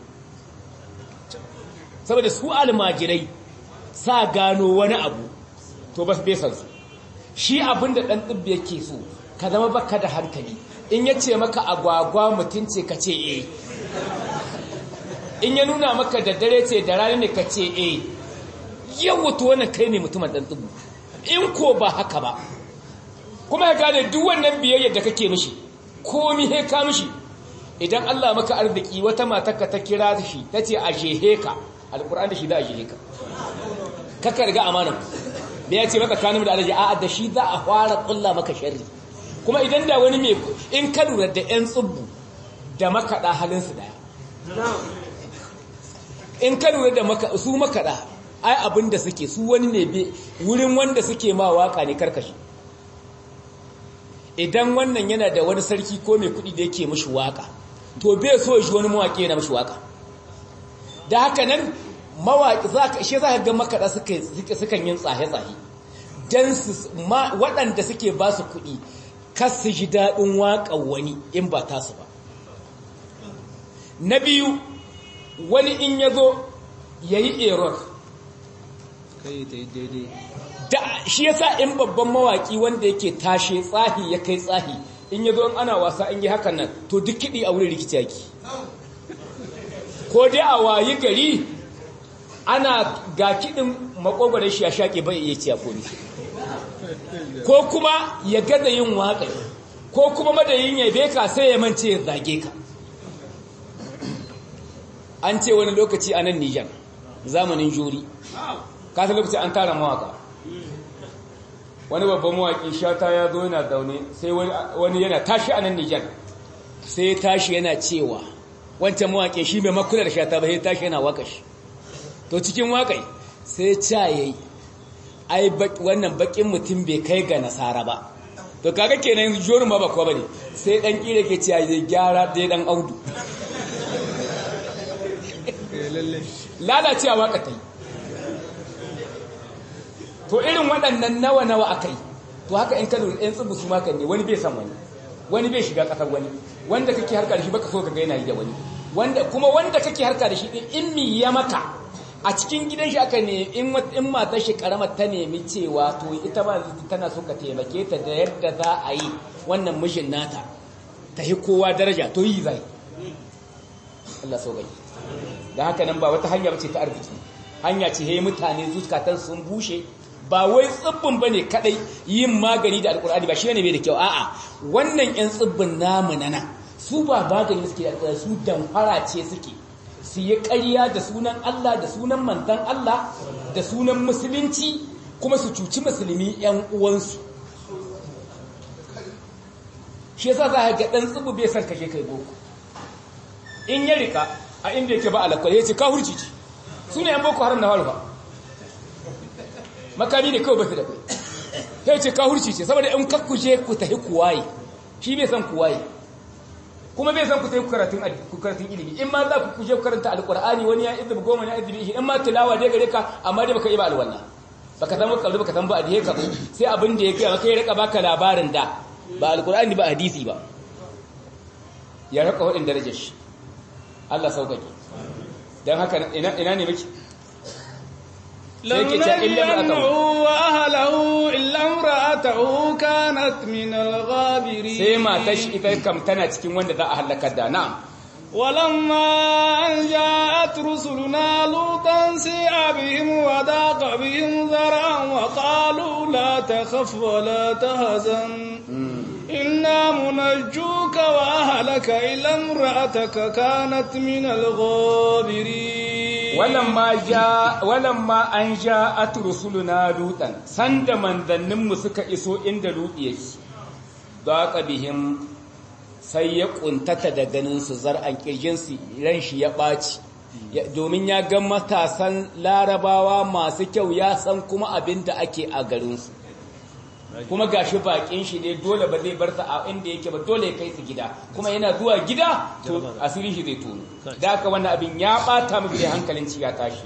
saboda su almajirai sa gano wani abu to ba su bai san su shi abin da ɗan tsibbi yake so ka zama baka da hankali in ya ce maka agwagwa mutum ce ka ce eh in ya nuna maka da dare ce da rani ne ka ce eh yawa to wannan kai ne mutumin ɗan tsibbi in ko ba haka ba kuma ya gane duk wannan biyayyar da kake mishi komi he ka mishi idan Allah maka arziki wata matarka ta kira shi ta ce a jehe ka alƙur'an da shi za a jehe ka kaka riga amanan da ya ce maka kanin da alaji a'a da shi za a fara ƙulla maka sharri kuma idan da wani mai in ka lura da 'yan tsubbu da makaɗa halinsu daya in ka lura da su makaɗa ai abin da suke su wani ne wurin wanda suke ma waka ne karkashi idan wannan yana da wani sarki ko mai kuɗi da yake mashi waka to bai so shi wani mawaƙi yana mashi waka da haka nan mawaƙi za ka ishe za ka ga makaɗa sukan yin tsahe-tsahe don su waɗanda suke ba su kuɗi kas su ji daɗin waƙa wani in ba tasu ba na biyu wani in ya zo ya yi error da shi yasa in babban mawaki wanda yake tashe tsahi ya kai tsahi in ya zo ana wasa in yi hakan nan to duk kiɗi a wurin rikici yaki ko dai a wayi gari ana ga kiɗin makogwaron shi ya shaƙe bai iya ciya koli ko kuma ya gada yin waƙa ko kuma madayin ya beka sai ya mance ya zage ka an ce wani lokaci a nan nijar zamanin juri kasa lokaci an tara mawaka wani babban mawaki shata ya zo yana zaune sai wani yana tashi a nan nijar sai ya tashi yana cewa wancan mawaki shi mai makula da shata ba sai tashi yana waka shi to cikin wakai sai ca yayi ai wannan bakin mutum bai kai ga nasara ba to kaga kenan jorin ba bakwa bane sai dan kire ke cewa zai gyara dai dan audu lalacewa waka ta yi to irin waɗannan nawa-nawa aka yi to haka in kano ɗan tsibu su maka ne wani bai san wani wani bai shiga ƙasar wani wanda kake harka da shi baka so ka gaina yi da wani wanda kuma wanda kake harka da shi ɗin in mi ya maka a cikin gidan shi aka ne in in matar shi karamar ta nemi cewa to ita ma tana so ka taimake ta da yadda za a yi wannan mijin nata ta yi kowa daraja to yi zai Allah so gai da haka nan ba wata hanya bace ta arziki hanya ce he mutane zukatan sun bushe ba wai tsibbin bane kadai yin magani da alkur'ani ba shine mai da kyau a'a wannan yan tsibbin namu nana su ba magani suke da alkur'ani su damfara ce suke su yi ƙarya da sunan Allah da sunan manzon Allah da sunan musulunci kuma su cuci musulmi yan uwansu shi yasa za ka ga dan tsibbu bai san kashe kai boko in ya rika a inda yake ba alakwai ya ce ka hurci ci su ne yan boko haram na harufa makami ne kawai basu da kai ya ce ka hurci ce saboda in kakkushe ku tafi kuwaye shi bai san kuwaye kuma bai san ku tafi karatun ilimi in ma za ku kushe karanta alkur'ani wani ya izini goma ya izini in ma tilawa dai gare ka amma dai baka yi ba alwala baka san kalli baka san ba a ka sai abin da ya kai maka ya rika baka labarin da ba alkur'ani ba hadisi ba ya rika wadin darajar shi Allah sauƙaƙe don haka ina ne miki لنجينه وأهله إلا امرأته كانت من الغابرين sai matar shi ita kam tana cikin wanda za a halakar da na'am ولما أن جاءت رسلنا لوطا سيء بهم وضاق بهم ذرعا وقالوا لا تخف ولا تهزن إنا منجوك وأهلك إلا امرأتك كانت من الغابرين ولما جاء ولما أن جاءت رسلنا لوطا سند من ذنم سك إسو إند لوط يكي ضاق بهم sai ya kuntata da ganin su zar'an kirjinsu ran shi ya ɓaci domin ya ga matasan larabawa masu kyau ya san kuma abin da ake a garinsu kuma gashi bakin shi ne dole ba zai bar ta a inda yake ba dole ya kai su gida kuma yana zuwa gida to asirin shi zai tono da haka wannan abin ya bata miki da hankalin ci ya tashi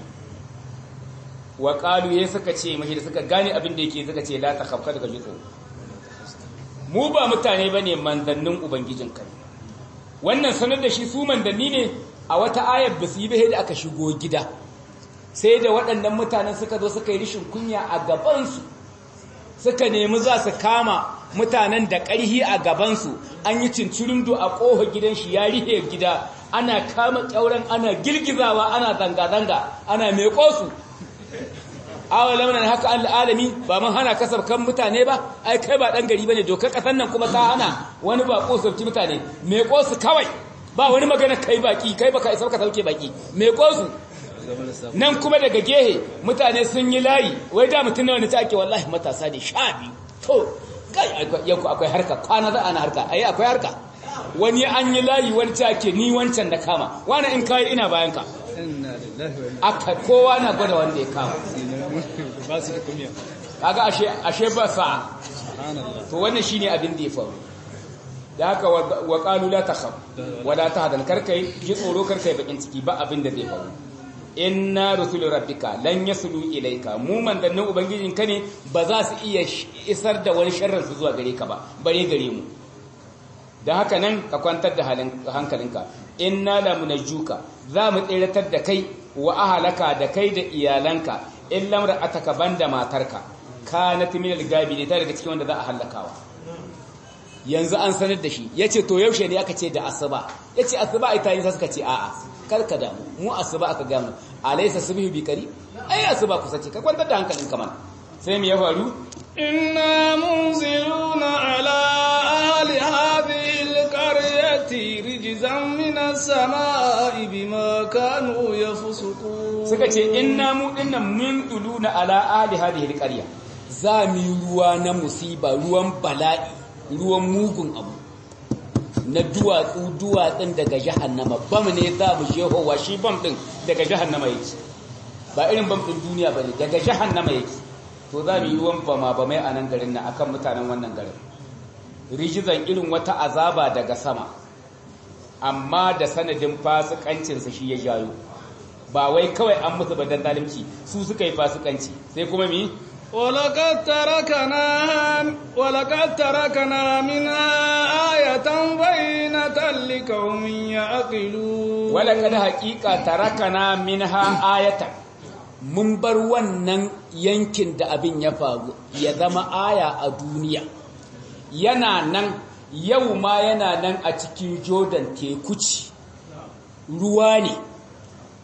wa qalu ya suka ce mashi da suka gane abin da yake suka ce la takhafka daga jitso mu ba mutane bane manzannin ubangijin kai wannan sanar da shi su manzanni ne a wata ayar basu yi bai da aka shigo gida sai da waɗannan mutanen suka zo suka yi rishin kunya a gabansu suka nemi za su kama mutanen da ƙarhi a gabansu an yi cincirindo a ƙofa gidan shi ya rihe gida ana kama ƙyauren ana girgizawa ana zanga-zanga ana meƙo su awalam nan haka al'alami ba mun hana kasar kan mutane ba ai kai ba dan gari bane dokar kasan nan kuma ta hana wani ba kosofci mutane meƙo su kawai ba wani magana kai baki kai baka isa ka sauke baki meƙo su nan kuma daga gehe mutane sun yi layi wai da mutum nawa ne ta ake wallahi matasa ne sha biyu to kai yanku akwai harka kwana za ana harka ayi akwai harka wani an yi layi wani ta ake ni wancan da kama wani in kai ina bayan ka aka kowa na gwada wanda ya kama kaga ashe ashe ba sa to wannan shine abin da ya faru da haka wa qalu la takhaf wa la tahzan karkai ji tsoro karkai bakin ciki ba abin da zai faru inna rusulu rabbika lan yasulu ilayka mu mandannin ubangijin ka ne ba za su iya isar da wani sharrin su zuwa gare ka ba bare gare mu da haka nan ka kwantar da hankalinka inna la munajjuka za mu tsiratar da kai wa ahalaka da kai da iyalanka in lamra ataka banda matarka kanat min al-gabi ne tare da cikin wanda za a halakawa yanzu an sanar da shi yace to yaushe ne aka ce da asuba yace asuba ita yin suka ce a'a karka damu mu asuba aka gamu alaysa subhi bi qari ai asuba kusa ce ka kwantar da hankalin ka mana sai me ya faru inna munziluna ala ahli hadhihi alqaryati rijzan min as-samaa'i bima kanu yafsukun suka ce inna mu dinnan mun duluna ala ahli hadhihi alqarya za mu ruwa na musiba ruwan bala'i ruwan mugun abu na duwatsu duwatsun daga jahannama bam ne za mu shehowa shi bam din daga jahannama yake ba irin bam din duniya bane daga jahannama yake to za mu yi ruwan bama ba mai a nan garin nan akan mutanen wannan garin rijizan irin wata azaba daga sama amma da sanadin fasikancinsa shi ya jayo ba wai kawai an musu badan zalimci su suka yi fasikanci sai kuma mi ولقد تركنا ولقد تركنا منها آية بينة لقوم يعقلون ولقد حقيقة تركنا منها آية mun bar wannan yankin da abin ya faru ya zama aya a duniya yana nan yau ma yana nan a cikin jordan teku ci ruwa ne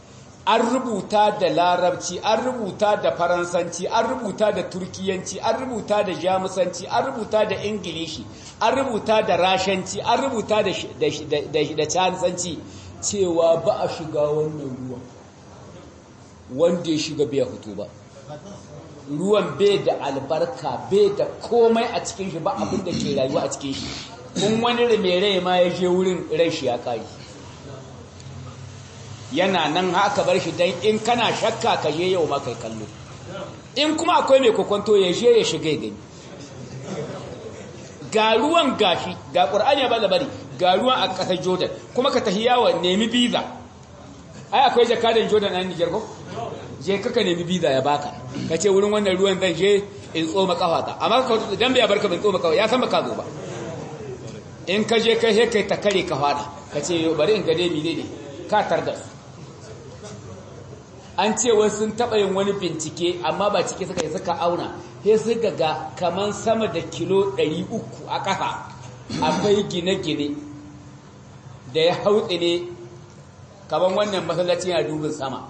an rubuta da larabci an rubuta da faransanci an rubuta da turkiyanci an rubuta da jamusanci an rubuta da ingilishi an rubuta da rashanci an rubuta da cansanci cewa ba a shiga wannan ruwan wanda ya shiga bai fito ba ruwan bai da albarka bai da komai a cikin shi ba abin da ke rayuwa a cikin shi kun wani rai ma ya je wurin rai shi ya kari yana nan haka bar shi dan in kana shakka ka je yau ma kai kallo in kuma akwai mai kokonto ya je ya shiga gani ga ruwan gashi ga qur'ani ba bari ga ruwan a ƙasar Jordan kuma ka tafi yawo nemi visa ai akwai jakadan Jordan a Niger ko je kaka nemi visa ya baka kace wurin wannan ruwan zan je in tsoma kafata amma ka dan bai barka bin tsoma kafa ya san baka zo ba in ka je kai kai ta kare ka fada kace bari in ga dai mine ne ka tarda su an ce wasu sun taɓa yin wani bincike amma ba cike suka yi suka auna sai suka ga kaman sama da kilo 300 a ƙasa akwai gine-gine da ya hautsi ne kaman wannan masallaci yana dubin sama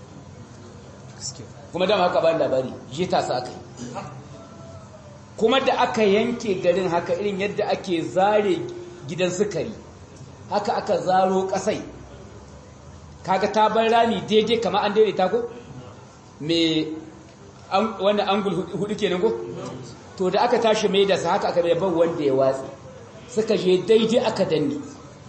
kuma dama haka ban labari jita su aka yi kuma da aka yanke garin haka irin yadda ake zare gidan sukari haka aka zaro ƙasai kaga ta bar rami daidai kamar an daidaita ko me wannan angul hudu kenan ko to da aka tashi mai da sa haka aka ban wanda ya watsi suka je daidai aka danne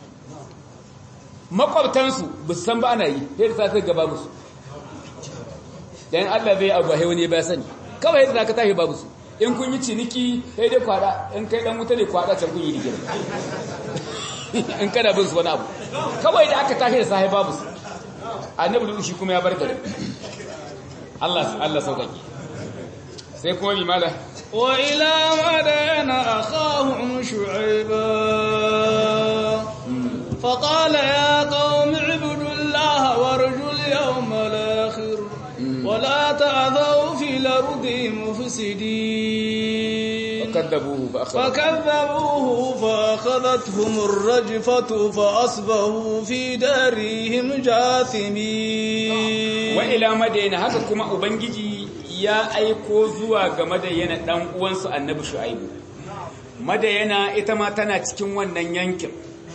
makwabtansu ba su san ba ana yi sai da sa gaba musu dan Allah bai abu hai wani ba sani kawai yadda ka tashi babu su in kun yi ciniki sai dai kwada in kai dan wuta ne kwada can kun yi rigima in kada bin su wani abu kawai da aka tashi da sahi babu su annabi shi kuma ya bar gari Allah Allah saukake sai kuma bi mala wa ila madana akhahum shu'aiba fa qala ya qaumi ibudullaha warjul yawmal akhir wa la ta'thaw fil ardi mufsidin fakadzabuhu فكذبوه فأخذتهم الرجفة فأصبحوا في دارهم جاثمين وإلى مدينة haka kuma ubangiji ya aiko zuwa ga madayana dan uwansu annabi shu'aibu madayana ita ma tana cikin wannan yankin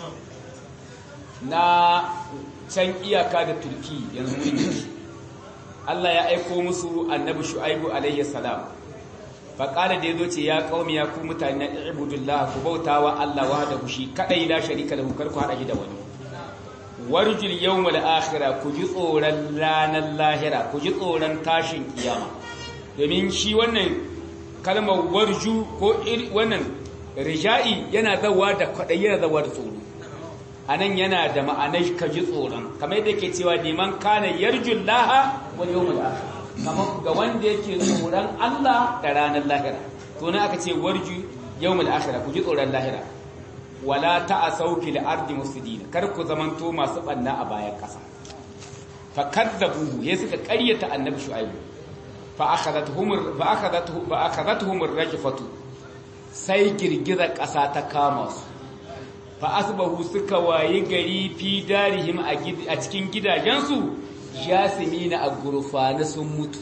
na can iyaka da turki yanzu Allah ya aiko musu annabi shu'aibu alayhi salam faƙada da ya zo ce ya ƙaumi ya ku mutane na ibudullah ku bauta wa Allah wa da shi kaɗai la sharika da hukar ku haɗa shi da wani warjul yawmal akhira ku ji tsoron ranar lahira ku ji tsoron tashin kiyama domin shi wannan kalmar warju ko wannan rija'i yana zawa da kwaɗai yana zawa da tsoro a nan yana da ma'anar ka ji tsoron kamar yadda ke cewa neman kana yarjun laha wal yawmal akhir kamar ga wanda yake tsoron Allah da ranar lahira to ne aka ce warju yawmul akhirah ku ji tsoron lahira wala ta'asau fil ardi mufsidin kar ku zamanto masu banna a bayan kasa fa kadzabuhu ya suka ƙaryata annabi shu'aibu fa akhadathum fa akhadathum fa akhadathum ar-rajfatu sai girgiza kasa ta kama su fa asbahu suka wayi gari fi darihim a cikin gidajensu jasimina a gurfana sun mutu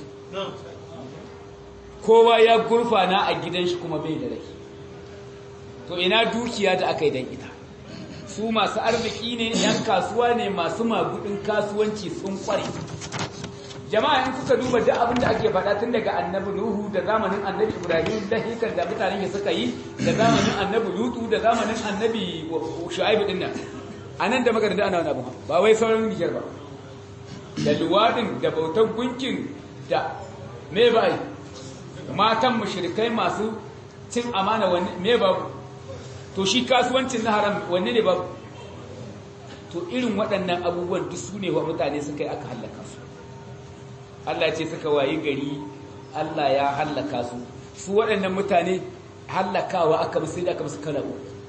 kowa ya gurfana a gidan shi kuma bai da rai to ina dukiya da aka yi don ita su masu arziki ne yan kasuwa ne masu magudin kasuwanci sun kware jama'a in kuka duba duk abin da ake faɗa tun daga annabi nuhu da zamanin annabi ibrahim da hikar da mutanen suka yi da zamanin annabi lutu da zamanin annabi shu'aibu din nan anan da makaranta ana wani abu ba wai sauran nijar ba da luwadin da bautar gunkin da me bai matan mushrikai masu cin amana wanne me babu to shi kasuwancin na haram wanne ne babu to irin waɗannan abubuwan duk su ne wa mutane suka yi aka hallaka su Allah ce suka wayi gari Allah ya hallaka su su waɗannan mutane hallakawa aka musu da aka musu kala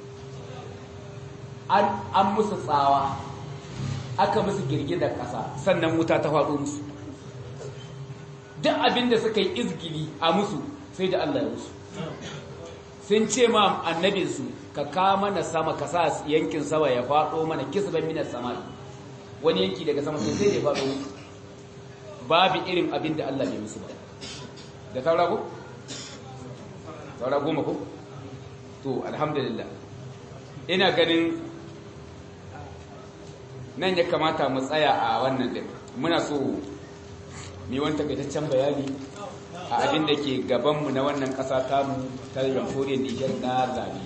an an musu tsawa aka musu girgizar ƙasa sannan wuta ta faɗo musu duk abin da suka yi izgili a musu sai da Allah ya musu sun ce ma annabinsu ka kama na sama ka sa yankin sama ya faɗo mana kisban minas sama wani yanki daga sama sai da ya faɗo musu babu irin abin da Allah bai musu ba da saura ko saura goma ko to alhamdulillah ina ganin nan ya kamata mu tsaya a wannan din muna so mu wani takaitaccen bayani a abin da ke gabanmu na wannan ƙasa tamu ta jamhuriyar Nijar na zabe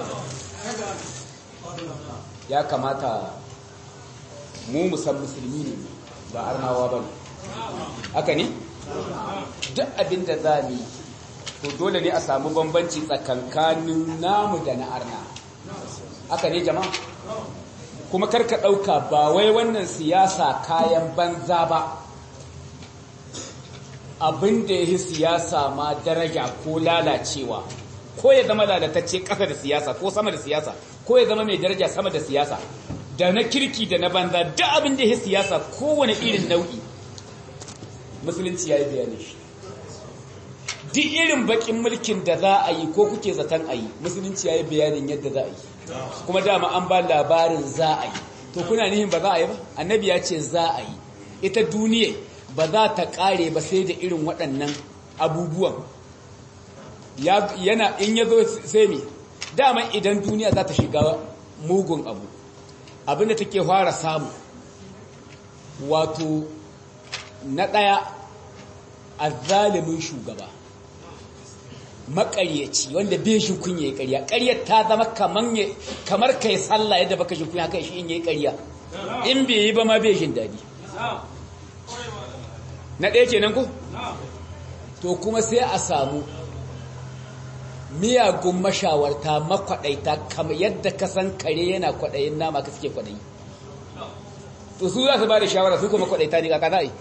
ya kamata mu musan musulmi ne ba arnawa ba ne haka ne duk abin da za mu to dole ne a samu bambanci tsakankanin namu da na arna haka ne jama'a kuma karka ɗauka ba wai wannan siyasa kayan banza ba abin da ya yi siyasa ma daraja ko lalacewa ko ya zama lalatacce ƙasa da siyasa ko sama da siyasa ko ya zama mai daraja sama da siyasa da na kirki da na banza duk abin da ya yi siyasa kowane irin nau'i musulunci ya yi bayani shi duk irin bakin mulkin da za a yi ko kuke zaton a yi musulunci ya yi bayanin yadda za a yi kuma dama an ba labarin za a yi to kuna nihin ba za a yi ba annabi ya ce za a yi ita duniya ba za ta kare ba sai da irin waɗannan abubuwan yana in ya zo sai me dama idan duniya za ta shiga mugun abu abinda take fara samu wato na ɗaya a zalimin shugaba makaryaci wanda bai shi kunya ya karya karyar ta zama kamar kai sallah yadda baka shi kunya haka shi in yi karya in bai yi ba ma bai jin daɗi na ɗaya kenan ku to kuma sai a samu miyagun mashawarta makwaɗaita kamar yadda ka san kare yana kwaɗayin nama ka suke kwaɗayi to su za su ba da shawara su kuma kwaɗaita ne kaka za yi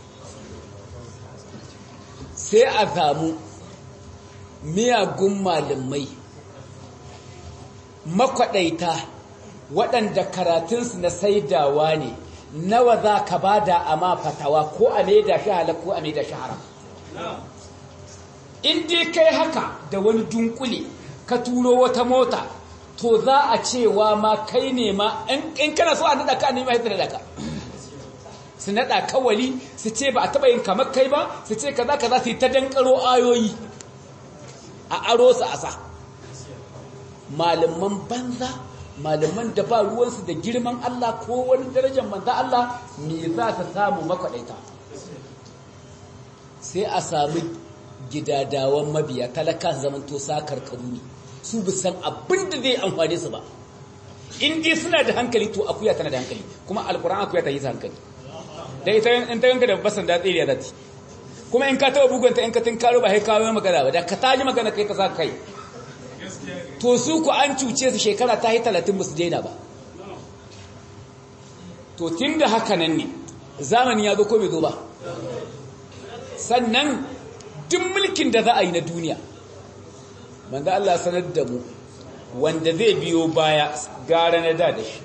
sai a samu miyagun malamai makwaɗaita waɗanda karatunsu na saidawa ne nawa za ka ba da ama fatawa ko a maida shi halar ko a maida shi haram in dai kai haka da wani dunkule ka turo wata mota to za a cewa ma kai ne ma in kana so a nada ka nema yadda nada ka su nada kawali su ce ba a taba yin kamar kai ba su ce kaza kaza su yi ta dankaro ayoyi a aro su a sa malaman banza malaman da ba ruwansu da girman Allah ko wani darajar manza Allah me za ta samu makwaɗaita sai a sami gidadawan mabiya talaka zaman to sakar ne su bi san abin da zai amfane su ba in dai suna da hankali to akuya tana da hankali kuma alkur'an akuya ta yi ta hankali da ita in ta yanka da basan da tsiriya zati kuma in ka taba bugunta in ka tun karo ba sai kawo magana ba da ka taji magana kai ka sa kai to su ku an cuce su shekara ta yi talatin musu daina ba to tun da haka nan ne zamani ya zo ko bai zo ba sannan duk mulkin da za a yi na duniya manzo Allah sanar da mu wanda zai biyo baya gara na da da shi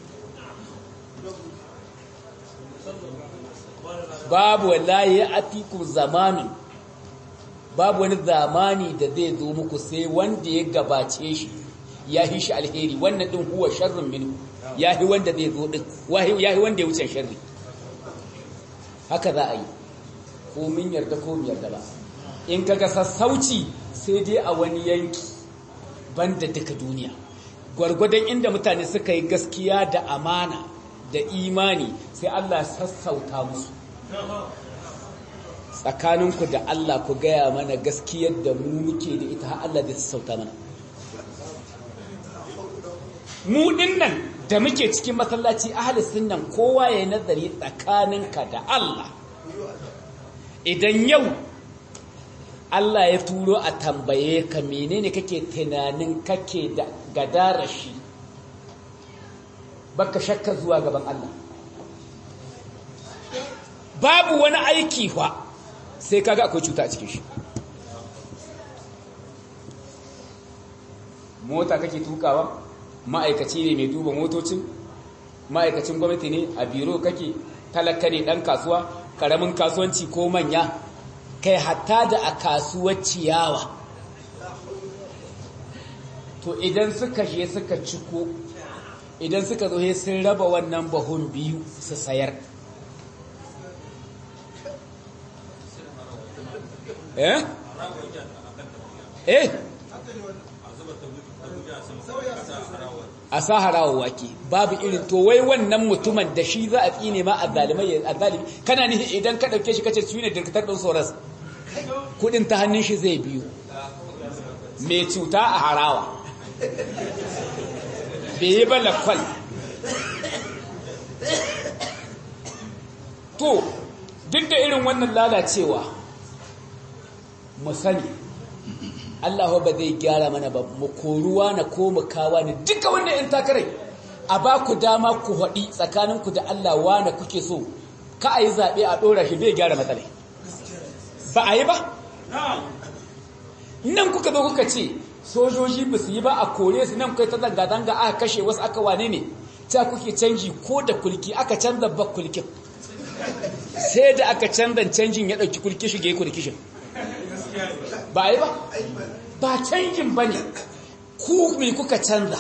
babu wallahi ya atiku zamanin babu wani zamani da zai zo muku sai wanda ya gabace shi ya yi shi alheri wannan din huwa sharrun min ya yi wanda zai zo din ya yi wanda ya wuce sharri haka za a yi ko min yarda ko min yarda ba in kaga sassauci sai dai a wani yanki banda duka duniya gwargwadon inda mutane suka yi gaskiya da amana da imani sai Allah sassauta musu tsakaninku da Allah ku gaya mana gaskiyar da mu muke da ita har Allah da sassauta mana mu dinnan da muke cikin masallaci ahli sunnan kowa ya nazari tsakaninka da Allah idan yau Allah ya turo a tambaye ka menene kake tunanin kake da gadara shi baka shakka zuwa gaban Allah babu wani aiki fa sai kaga akwai cuta a cikin shi mota kake tukawa ma'aikaci ne mai duba motocin ma'aikacin gwamnati ne a biro kake talaka ne dan kasuwa karamin kasuwanci ko manya kai hatta da a kasuwar ciyawa to idan suka je suka ciko idan suka zo sun raba wannan bahun biyu su sayar eh eh a sa harawa wake babu irin to wai wannan mutumin da shi za a tsine ma azzalimai azzalimi kana ni idan ka dauke shi kace su ne dirkatar din soras kudin ta hannun shi zai biyu mai cuta a harawa bai yi ba lakwal to duk da irin wannan lalacewa mu sani Allah ba zai gyara mana ba mu koruwa na ko mu kawa ne duka wannan in takarai a ba ku dama ku haɗi tsakaninku da Allah wane kuke so ka a yi zaɓe a ɗora shi bai gyara matsalai ba a yi ba nan kuka zo kuka ce sojoji ba su yi ba a kore su nan kai ta zanga-zanga aka kashe wasu aka wane ne ta kuke canji ko da kulki aka canza ba kulkin sai da aka canza canjin ya ɗauki kulki shige kulkishin ba yi ba ba canjin ba ne ku mai kuka canza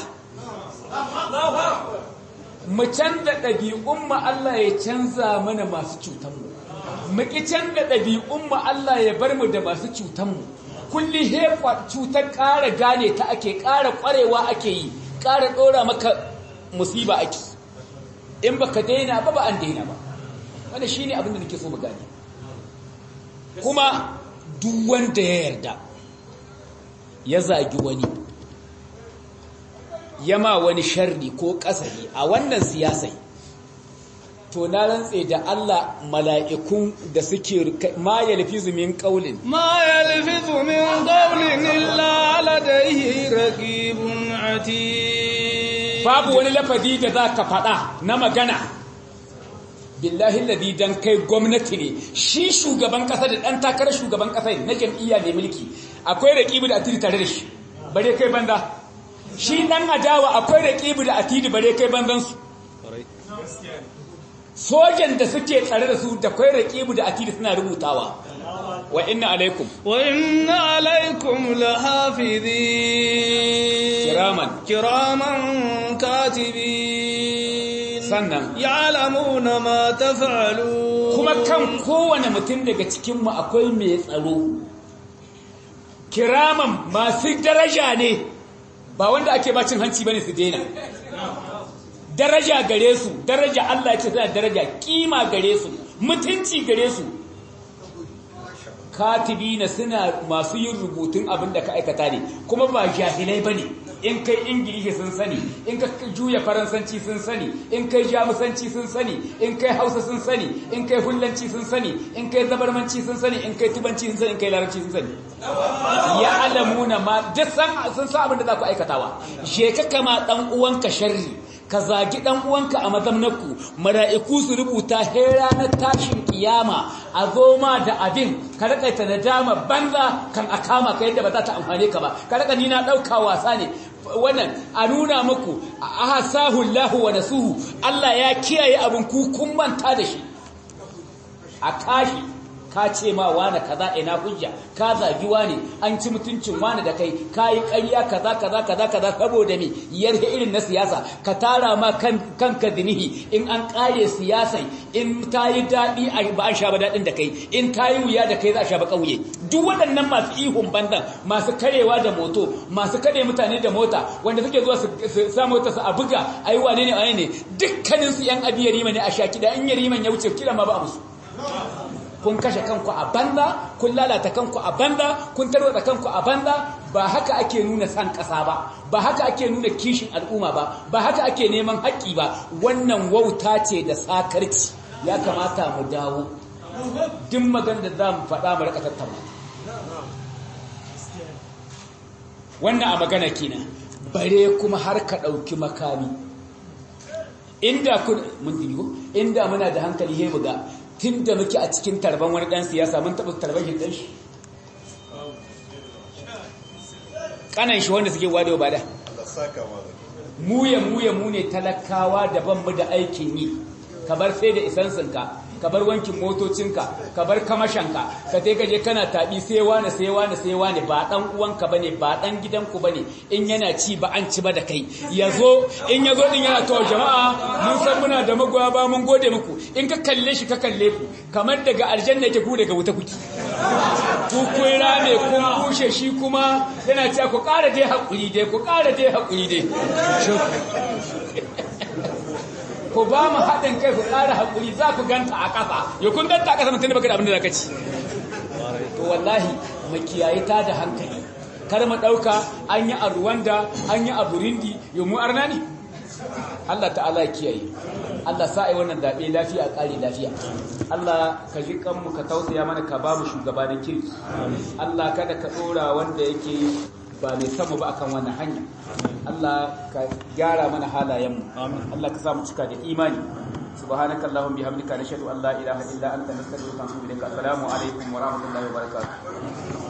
mu canza ɗabi'un ma Allah ya canza mana masu cutanmu mu ƙi canza ɗabi'un ma Allah ya bar mu da masu cutanmu kulli hefa cutar ƙara gane ta ake ƙara ƙwarewa ake yi ƙara ɗora maka musiba ake in baka daina ba ba an daina ba wanda shi ne abin da nake so mu gane kuma duk wanda ya yarda ya zagi wani yama wani sharri ko kasari a wannan siyasai to na rantse da Allah mala'ikun da suke ma yalfizu min qaulin ma yalfizu min qaulin illa ladayhi raqibun atid babu wani lafazi da zaka faɗa na magana billahi alladhi dan kai gwamnati ne shi shugaban kasa da dan takarar shugaban kasa na jam'iyya ne mulki akwai raqibu da atidi tare da shi bare kai banda shi dan adawa akwai raqibu da atidi bare kai bandan su sojan da suke tsare da su da kai raqibu da atidi suna rubutawa wa inna alaikum wa inna alaikum lahafizin kiraman kiraman katibin sannan ya'lamuna ma taf'alun kuma kan kowane mutum daga cikinmu akwai mai tsaro kiraman masu daraja ne ba wanda ake bacin hanci bane su daina daraja gare su daraja Allah ce suna daraja kima gare su mutunci gare su katibina suna masu yin rubutun abin da ka aikata ne kuma ba jahilai bane in kai ingilishi sun sani in ka juya faransanci sun sani in kai jamusanci sun sani in kai hausa sun sani in kai hullanci sun sani in kai zabarmanci sun sani in kai tubanci sun sani in kai larabci sun sani ya alamuna ma duk san sun san abin da za ku aikatawa je ka kama dan uwanka sharri ka zagi dan uwanka a mazamnaku mala'iku su rubuta he ranar tashin kiyama a zo ma da abin ka rika ta nadama banza kan a kama ka yadda ba za ta amfane ka ba ka rika ni na dauka wasa ne wannan a nuna muku ahsahu Allahu wa nasuhu Allah ya kiyaye abin ku kun manta da shi a kashi ka ce ma wani kaza ina hujja ka zagi wani an ci mutuncin wani da kai ka yi ƙarya kaza kaza kaza kaza saboda me yarda irin na siyasa ka tara ma kan kanka dinihi in an ƙare siyasai in ta yi daɗi ba an sha ba daɗin da kai in ta yi wuya da kai za a sha ba ƙauye duk waɗannan masu ihun bandan masu karewa da moto masu kare mutane da mota wanda suke zuwa su sa mota su a buga ayi wane ne wane ne dukkaninsu yan abi yarima ne a sha kiɗa in yariman ya wuce kila ma ba musu kun kashe kanku a banza kun lalata kanku a banza kun tarwata kanku a banza ba haka ake nuna san ƙasa ba ba haka ake nuna kishin al'umma ba ba haka ake neman haƙƙi ba wannan wauta ce da sakarci ya kamata mu dawo duk magana da za mu faɗa mu rika tattauna wannan a magana kenan bare kuma har ka ɗauki makami inda kun mun digo inda muna da hankali he buga tun da muke a cikin tarban wani ɗan siyasa mun taɓa tarban shi ɗan shi ƙanan shi wanda suke wada ba da muya muya mu ne talakawa daban mu da aikin yi ka bar sai da isansinka ka bar wankin motocinka ka bar kamashanka ka tai ka je kana taɓi sai wani sai wani sai wani ba ɗan uwanka bane ba ɗan gidanku bane in yana ci ba an ci ba da kai yazo in yazo din yana to jama'a mun san muna da magoya ba mun gode muku in ka kalle shi ka kalle ku kamar daga aljanna yake ku daga wuta kuki ku kun rame kun bushe shi kuma yana cewa ku ƙara dai haƙuri dai ku ƙara dai haƙuri dai ku ba mu haɗin kai ku ƙara haƙuri za ku ganta a ƙasa ya kun ganta a ƙasa mutum da baka da abin da za ka ci to wallahi makiyayi ta da hankali kar mu ɗauka an yi a Rwanda an yi a Burundi yau mu arna ne Allah ta'ala ya kiyaye Allah sa ai wannan daɓe lafiya ƙare lafiya Allah ka ji kanmu ka tausaya mana ka ba mu shugaba da kirki Allah kada ka ɗora wanda yake ba mai samu ba akan wannan hanya Allah ka gyara mana halayenmu Allah ka sa mu cika da imani subhanaka allahumma bihamdika nashhadu an la ilaha illa anta nastaghfiruka wa natubu ilaik assalamu alaikum wa rahmatullahi wa barakatuh